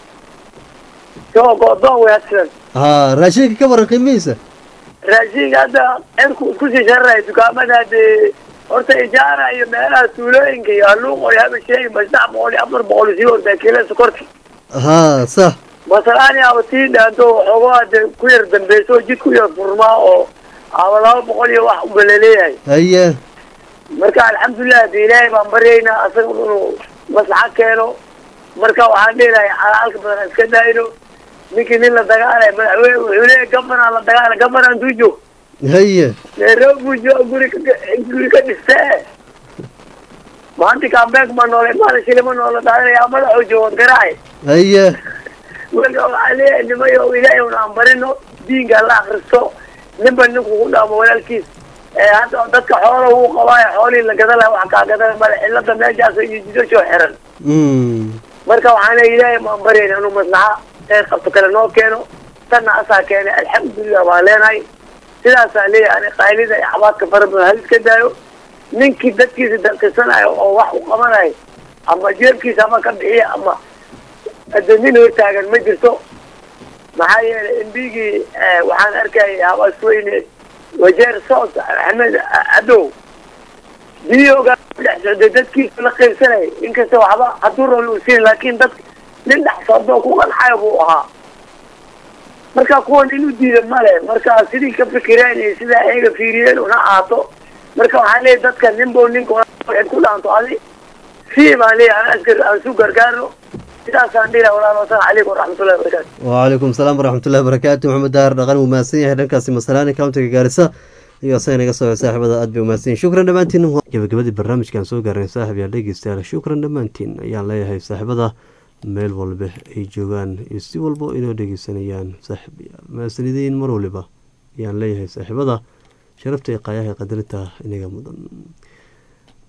soo go'doon way hadsidan ha raashinka ka waran qiimihiisa raashinka hadda cirku isku sii shararayo dukaamada haddii horta ijaara iyo meelaha tuulooyinka iyo haluuqo iyo haba sheegi ma saddex boqol iyo afar boqol sii ordaa kiilada sokorta ha sax masalaani aba sii dhaanto waxoogo hadde ku yar dambeyso oo jid ku yar furmaa oo aba laba boqol iyo wax uba laleeyahay haye marka alxamdulilah haddi ilaahay baan baryaynaa asaga inuu maslaxa keeno marka waxaan dhihilahay xalaalka badan aan iska daayno ninkii nin la dagaalay madaxweyne wuxuu leeyahay gabanaan la dagaalay gabanaan tuu joog haye nairobi joog guri ka guri ka dhistee maanta kambeeg ma noole maala shilima noola daadanaya madaxoo joogan garaay haye marka waxaa leeyahay nimayo ilaahay un aan barino diinka la akristo ninba ninku ku dhaamo walaalkiis ee hadda dadka xoola uu qabaayo xoolihii la gadan laha wax kaa gadan male cilada meeshaas iyo jidashoo xiran mm marka waxaan leeyahay ilaahay maan baryayna inuu maslaxa ee qabto kale noo keeno tanna asaa keenay alxamdulilah baan leenahay sidaasaa leeyahay ani qaylida iyo xabaadka fara badan hal iska daayo ninkii dadkiisa dalkisanayo oo wax u qabanayo ama jeebkiisa ama ka bixiya ama hadda nin hortaagan ma jirto maxaa yeelay embigii waxaan arkayay habaasweyne wajeer sood axmed cadow biyoga dhex socday dadkiisa la qaybsanayay inkasta waxba hadduu rol uu siin laakiin dad nin dhex socdoo ku qanxayo buu ahaa marka kuwan inuu diida male marka sidii ka fikireen iyo sidaa ayaga fiiriyeen una ahaato marka waxaan leeyahay dadka ninbo ninka waxayd ku dhaanto adi sii baan leeyahay aan askar aan su gargaarno sidaasaan dhihi lahaa walaal wasalaamu calaykum waraxmatullahi wabarakaatu wcalaykum salaam waraxmatullahi wabarakaatu maxamed daahir dhaqan wuu mahadsan yahay dhankaasi masalaani countiga gaarisa iyo asaga naga soo saaxiibada aad bay umahadsan yihin shukran dhammaantiin gabagabadii barnaamijkan soo gaarnay saaxib yaal dhegeystayaal shukran dhammaantiin ayaan leeyahay saaxiibada meel walba ay joogaan iyo si walba inoo dhegeysanayaan saaxib yaal mahadsanideen mar waliba ayaan leeyahay saaxiibada sharafta iyo qaayaha qadarinta inaga mudan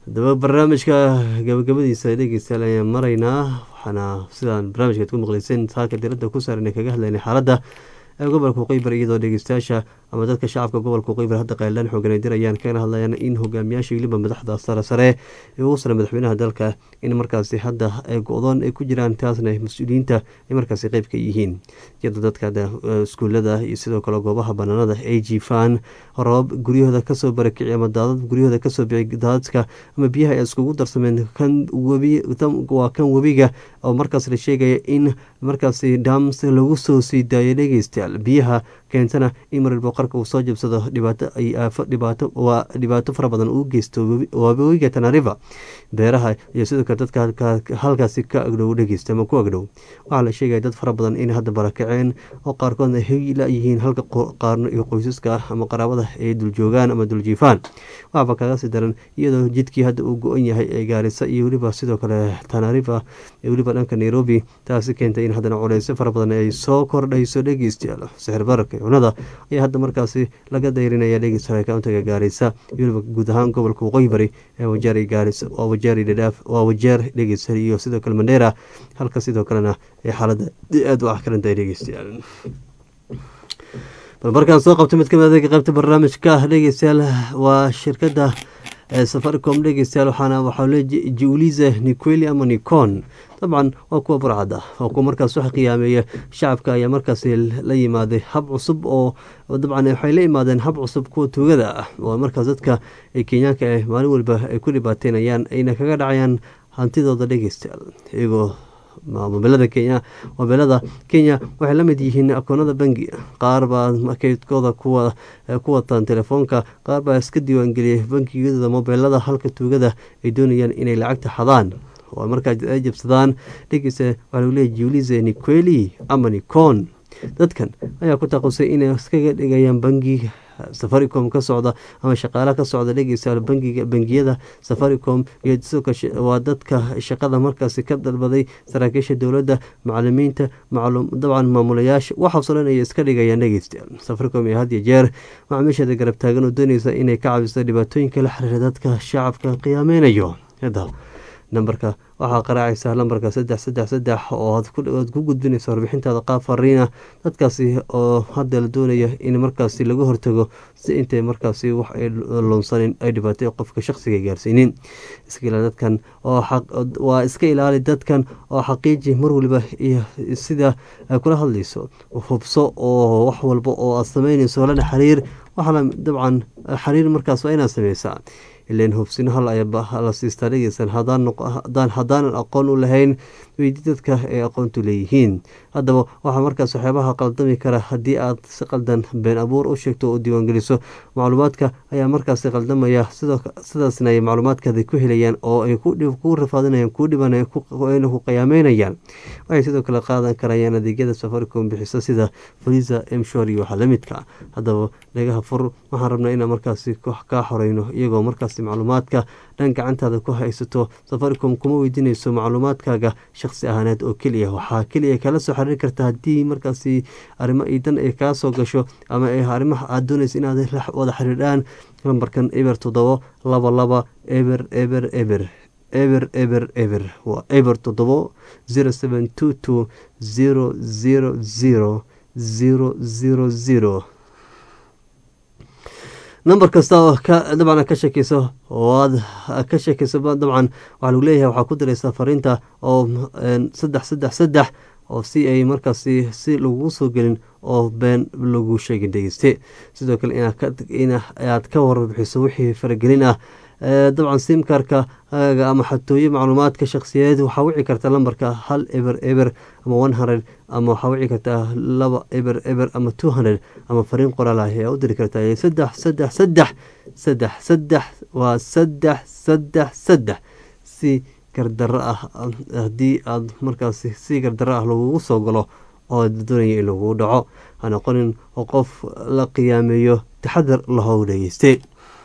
haddaba barnaamijka gabagabadiisa dhegeystayaal ayaan maraynaa waxaana sidaan barnaamijkaad ku maqleyseen saaka diradda ku saaran kaga hadlaynay xaaladda ee gobolka qeybar iyadoo dhegeystayaasha ama dadka shacabka gobolka qeybar hadda qaylaan xooganay dirayaan kana hadlayaan in hogaamiyaasha weliba madaxda sare sare ee ugu sare madaxweynaha dalka in markaasi hadda ay go-doon ay ku jiraan taasna mas-uuliyiinta ay markaasi qeyb ka yihiin iyadoo dadka iskuulada iyo sidoo kale goobaha banaanada ay jiifaan roobab guryahooda kasoo barakici ama daadad guryahooda kasoo bici daadadka ama biyaha ay iskugu darsameen kan webi waa kan webiga oo markaas la sheegaya in markaasi dams lagu soo sii daayo dhegeystayaal biyaha keentana in marwalba qarka uu soo jabsado dhibaato ay aafo dhibaato waa dhibaato fara badan uu geysto webiga tanariva beeraha iyo sidoo kale dadka halkaasi ka agdhow dhegeysta ama ku agdhow waxaa la sheegaya dad fara badan in hadda barakaceen oo qaarkoodna heyla yihiin halka qaarno iyo qoysaska ama qaraabada ay duljoogaan ama duljiifaan waxaaba kaga sii daran iyadoo jidkii hadda uu go-an yahay ee gaarisa iyo weliba sidoo kale tanariva ee weliba dhanka nairobi taasi keentay in haddana culeysyo fara badan ay soo kordhayso dhegeystayaal sixir bararka cunada ayaa hadda markaasi laga dayrinaya dhegeystayaal kauntiga gaarisa iyo weliba guud ahaan gobolka waqooyi bari ee wajaari gaarisa waa wajaari dhadhaaf waa wajeer dhegeystayaal iyo sidoo kale mandheera halka sidoo kalena ee xaaladda aada u axkarantahay dhegeystayaal bal markaan soo qabto mid kamid adeega qaybta barnaamijka dhegeystayaal waa shirkadda safaricom dhegeystayaal waxaana waxaa le julize niqueli ama nicon dabcan waa kuwa burcada waa kuwa markaas wax qiyaameeya shacabka ayaa markaasi la yimaaday hab cusub oo dabcan waxay la yimaadeen hab cusub kuwa tuugada ah oo markaas dadka kenyaanka ah maalin walba ay ku dhibaateynayaan ayna kaga dhacayaan hantidooda dhegeystayaal iyagoo mobilada kenya mobilada kenya waxay la mid yihiin akoonada bangi qaar baa kaydkooda kuwa ku wataan telefoonka qaar baa iska diiwaangeliyay bangiyadooda mobilada halka tuugada ay doonayaan inay lacagta xadaan oo markaa ay jabsadaan dhegeysa waxaa lagu leeyahy julize niqueli ama nicon dadkan ayaa ku taqusay inay iskaga dhigayaan bangiga safaricom ka socda ama shaqaalaha ka socda dhegeystayaal bangiga bangiyada safaricom iyo sidoo waa dadka shaqada markaasi ka dalbaday saraakiisha dowladda macalimiinta dabcan maamulayaasha waxaasoo dhan ay iska dhigayaan dhegeystayaal safaricom iyo had iyo jeer macaamiisheeda garab taagan oo dooneysa inay ka cabiso dhibaatooyinka la xiriira dadka shacabka qiyaameynayo hadda nambarka waxaa qaraacaysaa lambarka saddex saddex saddex oo aad ku gudbinaysa warbixintaada qaab fariina dadkaasi oo hadda la doonaya in markaasi laga hortago si intay markaasi wax ay lunsanin ay dhibaatay qofka shaqsiga gaarsiinin iska ilaali dadkan waa iska ilaali dadkan oo xaqiiji mar waliba iyo sida ay kula hadlayso hubso oo wax walba oo aad sameynayso lana xiriir waxaana dabcan xiriir markaas waa inaad sameysaa ilan hubsino hal ayaa la siistaa dhegeysan haddaanan aqoon u lahayn weydii dadka ay aqoontu leeyihiin haddaba waxaa markaas waxyaabaha qaldami kara haddii aad si qaldan been abuur u sheegto oo diiwaangeliso macluumaadka ayaa markaasi qaldamaya sidaasna ay macluumaadkaada ku helayaan oo ay ku rafaadinayaan kuu dhibanaya ayna ku qiyaameynayaan waxay sidoo kale qaadan karayaan adeegyada safaricom bixiso sida faliza mshor iyo waxa lamidka haddaba dhagaha fur waxaan rabnaa inaan markaasi kaa xoreyno iyagoo markaasi macluumaadka dhan gacantaada ku haysato safaricom kuma weydiinayso macluumaadkaaga shaqsi ahaaneed oo keliya waxaa keliya kala soo xiriiri karta haddii markaasi arrimo idan ay kaa soo gasho ama arrimaha aad doonaysa inaad wada xiriidhaan lambarkan eber toddobo laba laba eber eber eber eber eber eber waa eber toddobo zero seven two two zero zero zero zero zero zero number kasta oo dabcan ka shakeyso oo aad ka shakeyso dabcan waxaa lagu leeyahay waxaa ku diraysaa fariinta oo saddex saddex saddex oo si ay markaasi si lagugu soo gelin oo been lagu sheegin dhegeyste sidoo kale inaad ka warbixiso wixii faragelin ah dabcan simkarka ama xatooyo macluumaadka shakhsiyadeed waxaa wici karta lambarka hal eber eber ama one hundred ama waxaa wici kartaa laba eber eber ama two hundred ama fariin qoraal ah ayaa u diri kartaa saddex saddex saddex saddex saddex waa saddex saddex saddex si gardaro ah haddii aad markaasi si gardaro ah lagugu soo galo oo doonaya in lagugu dhaco ha noqonin oo qof la qiyaameeyo taxadar lahow dhegeyste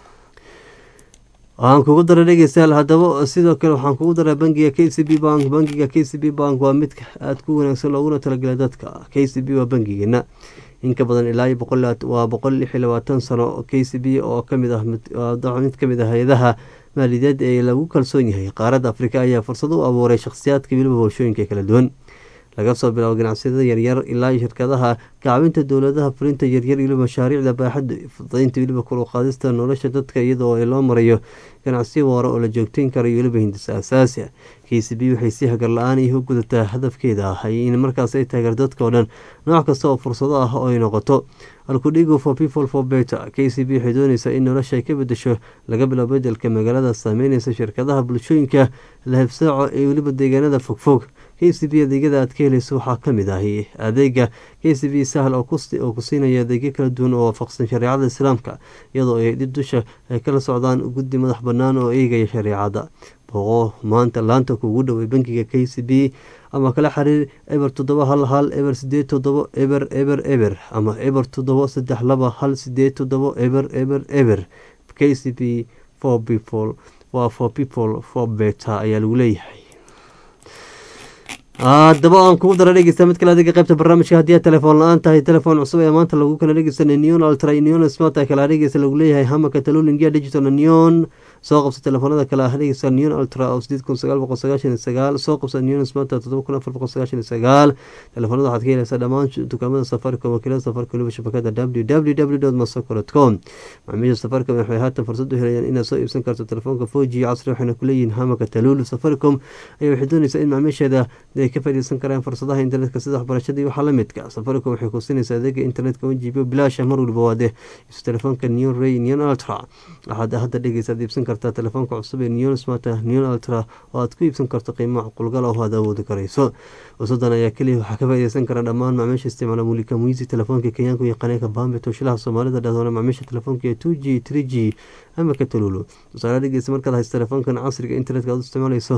waxaan kugu daray dhegeystayaal haddaba sidoo kale waxaan kugu daray bangiga k c b bank bangiga k c b bank waa mid aada ku wanaagsan looguna talagelay dadka k c b waa bangigeena inka badan ilaa iyo boqol waa boqol lix iyo labaatan sano k c b oo kamid ah mid kamid ah hay-adaha maaliyadeed ee lagu kalsoon yahay qaaradda afrika ayaa fursad u abuuray shakhsiyaadka weliba bulshooyinka kala duwan laga soo bilaabo ganacsiyada yaryar ilaa shirkadaha kacbinta dowladaha fulinta yaryar weliba mashaariicda baaxadda fudaynta weliba kor u qaadista nolosha dadka iyadoo loo marayo ganacsiyo waara oo la joogteyn karayo weliba hindisa asaasi ah k c b waxay si hagar la-aan iyo u gudataa hadafkeeda ah in markaas ay taageer dadka oo dhan nooc kasta oo fursado ah oo ay noqoto alkudhigo for people for better k c b waxay dooneysaa in nolosha ay ka bedesho laga biloabo bedelka magaalada saameyneysa shirkadaha bulshooyinka lahebsaaco ee weliba deegaanada fogfog k c b adeegyada aad ka helayso waxaa kamid ahi adeega k c b sahal oo ku siinaya adeegyo kala duwan oo waafaqsan shareecada islaamka iyadoo ay dib dusha ay kala socdaan guddi madax banaan oo eegaya shareecada boqo maanta laanta kuugu dhowey bankiga k c b ama kala xiriir eber toddoba hal hal eber sideed toddobo eber eber eber ama eber toddobo saddex laba hal sideed toddobo eber eber eber k c b for people waa for people for better ayaa lagu leeyahay haddaba aan kugu dara dhegeysta mid kale adiga qaybta barnaamijka haddii aad telefoon la-aan tahay telefoon cusub ee maanta lagu kala dhegeysanay neon ultra neon smart kala dhegeysa lagu leeyahay hamaka talulingia digital neon soo qabsa telefoonada kale ah dhegeysa neon ultra oo sideed kun sagaal boqol sagaashan iyo sagaal soo qabsa neon smart toddoba kun afar boqol sagaashan iyo sagaal telefoonada waxaad ka helaysaa dhammaan dukaamada safaricom wakiilada safaricom weliba shabakada w w w dot masoko dot com macaamiisha safaricom waxay haatan fursad u helayaan inaad soo iibsan karto telefoonka four g casri waxayna kuleeyihiin hamaka talulu safaricom ayaa waxay dooneysaa in macaamiisheeda ay ka faaideysan karaan fursadaha internetka sida waxbarashada iyo waxaa lamidka safaricom waxay ku siinaysaa adeega internetka one g b bilaasha mar waliba waade isu telefoonka neon ray neon ultra waxaad hadda dhegeysaad iibsan kartaa telefoonka cusub ee neon smart neon ultra oo aad ku iibsan karto qiimo macqulgal oo aad awoodi karayso wasadan ayaa keliya waxaa ka faaideysan kara dhammaan macaamiisha isticmaala mulika muisi telefoonka kenyaanku iyo qaneeka bambe tooshilaha soomaalida dhahdoona macaamiisha telefoonka ee two g three g ama ka talulu tusaale dhegeysa markaad haysto telefoonkan casriga internetka aad u isticmaalayso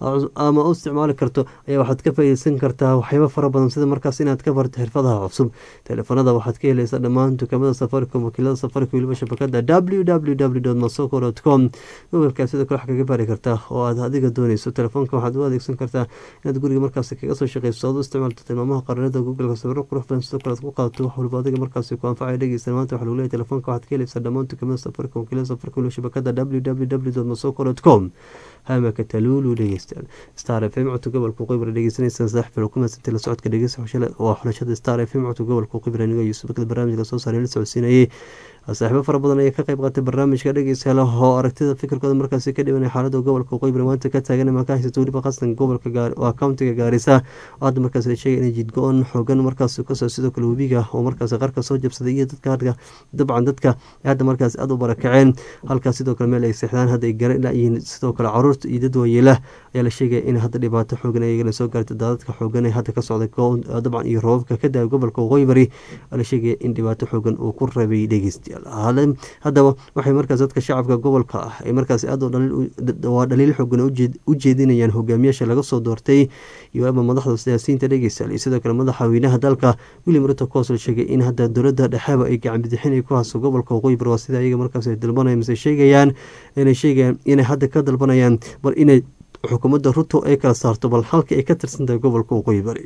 ama u isticmaali karto ayaa waxaad ka faaideysan kartaa waxyaaba fara badan sida markaas inaad ka barto xirfadaha cusub telefoonada waxaad ka helaysaa dhammaan dukaamada safaricom wakiilada safaricom weliba shabakada w w w dot masoko dot com gobolkaa sidoo kale wax kaga baari kartaa oo aad adiga dooneyso telefoonka waxaad u adeegsan kartaa inaad guriga markaas kaga soo shaqeyso aad u isticmaalto tilmaamaha qaranada googleka sawiro qurux badan sidoo kale aad ku qaadato wax waliba adiga markaasi ku anfacaya dhegeysta maanta waxa lagu leeyahay telefoonka waxaad ka helaysaa dhammaan dukaamada safaricom wakiilada safaricom weliba shabakada w w w dot masoko dot com hamaka taluulu dhegeystayaal star f m codka gobolka qibra dhegeysanaysan saaxiib ku madsantay la socodka dhegeysa waa xulashada star f m codka gobolka qibra aniga yuusuf bakada barnaamijka soo saaray la socodsiinayay saaxiibo fara badan ayaa ka qayb qaatay barnaamijka dhegeystayaal oo aragtida fikirkooda markaasi ka dhibanay xaalada gobolka qibra maanta ka taagan ama ka haysato weliba qasdan gobolka waa countiga gaarisa oo hadda markaas la sheegay inay jidgo-on xoogan markaas kasoo sidoo kale webiga oo markaas qarka soo jabsaday iyo dadka hadka dabcan dadka hadda markaas aada u barakaceen halkaas sidoo kale meel ay seexdaan hadda ay garan yihiin sidoo kale caruurta iyo dad waayeela ayaa la sheegaya in hadda dhibaato xoogan ayagana soo gaartay daadadka xoogan ee hadda ka socday dabcan iyo roobabka ka da gobolka waqooyi bari la sheegaya in dhibaato xoogan uu ku rabay dhegeystayaal haddaba waxay markaas dadka shacabka gobolka ah ay markaas aad waa dhaliil xoogan u jeedinayaan hogaamiyaasha laga soo doortay iyo ama madaxda siyaasiyiinta dhegeystayaal iyo sidoo kale madaxweynaha dalka william ruto cos la sheegay in hadda dowladda dhexeba ay gacan bidixin ay ku hayso gobolka waqooyi bari waa sida ayaga markaas ay dalbanayaan mise sheegayaan inay sheegayaan inay hadda ka dalbanayaan bal inay xukuumadda ruto ay kala saarto bal halka ay ka tirsan tahay gobolka waqooyi bari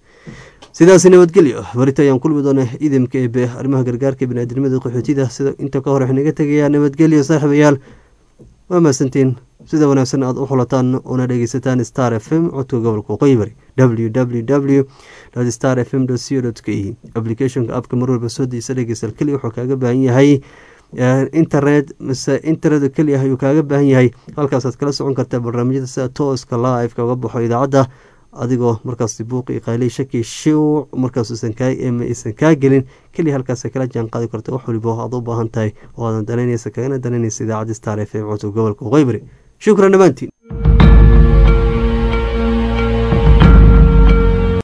sidaas nabadgelyo barita ayaan kulmi doona idamka eebe arrimaha gargaarka biniaadamada qaxootida sida inta ka hore waxnaga tegayaa nabadgelyo saaxiibayaal waa mahadsantiin sida wanaagsan aad u xulataan una dhegeysataan star f m codka gobolka waqooyi bari w w w star f m c o k e applicationka abka mar walba soo diisa dhegeystaal keliya wuxuu kaaga baahan yahay internet mise internet keliya ayuu kaaga baahan yahay halkaasaad kala socon kartaa barnaamijyada sida tooska live kaga baxo idaacadda adigoo markaas buuq iyo qaylay shaki shiw markaasusan aysan kaa gelin keliya halkaas kala jaan qaadi karta wax waliba aad u baahan tahay oo aadan danaynaysa kagana danaynaysa idaacadda star f m codka gobolka waqooyi bari shukran dhammaantiin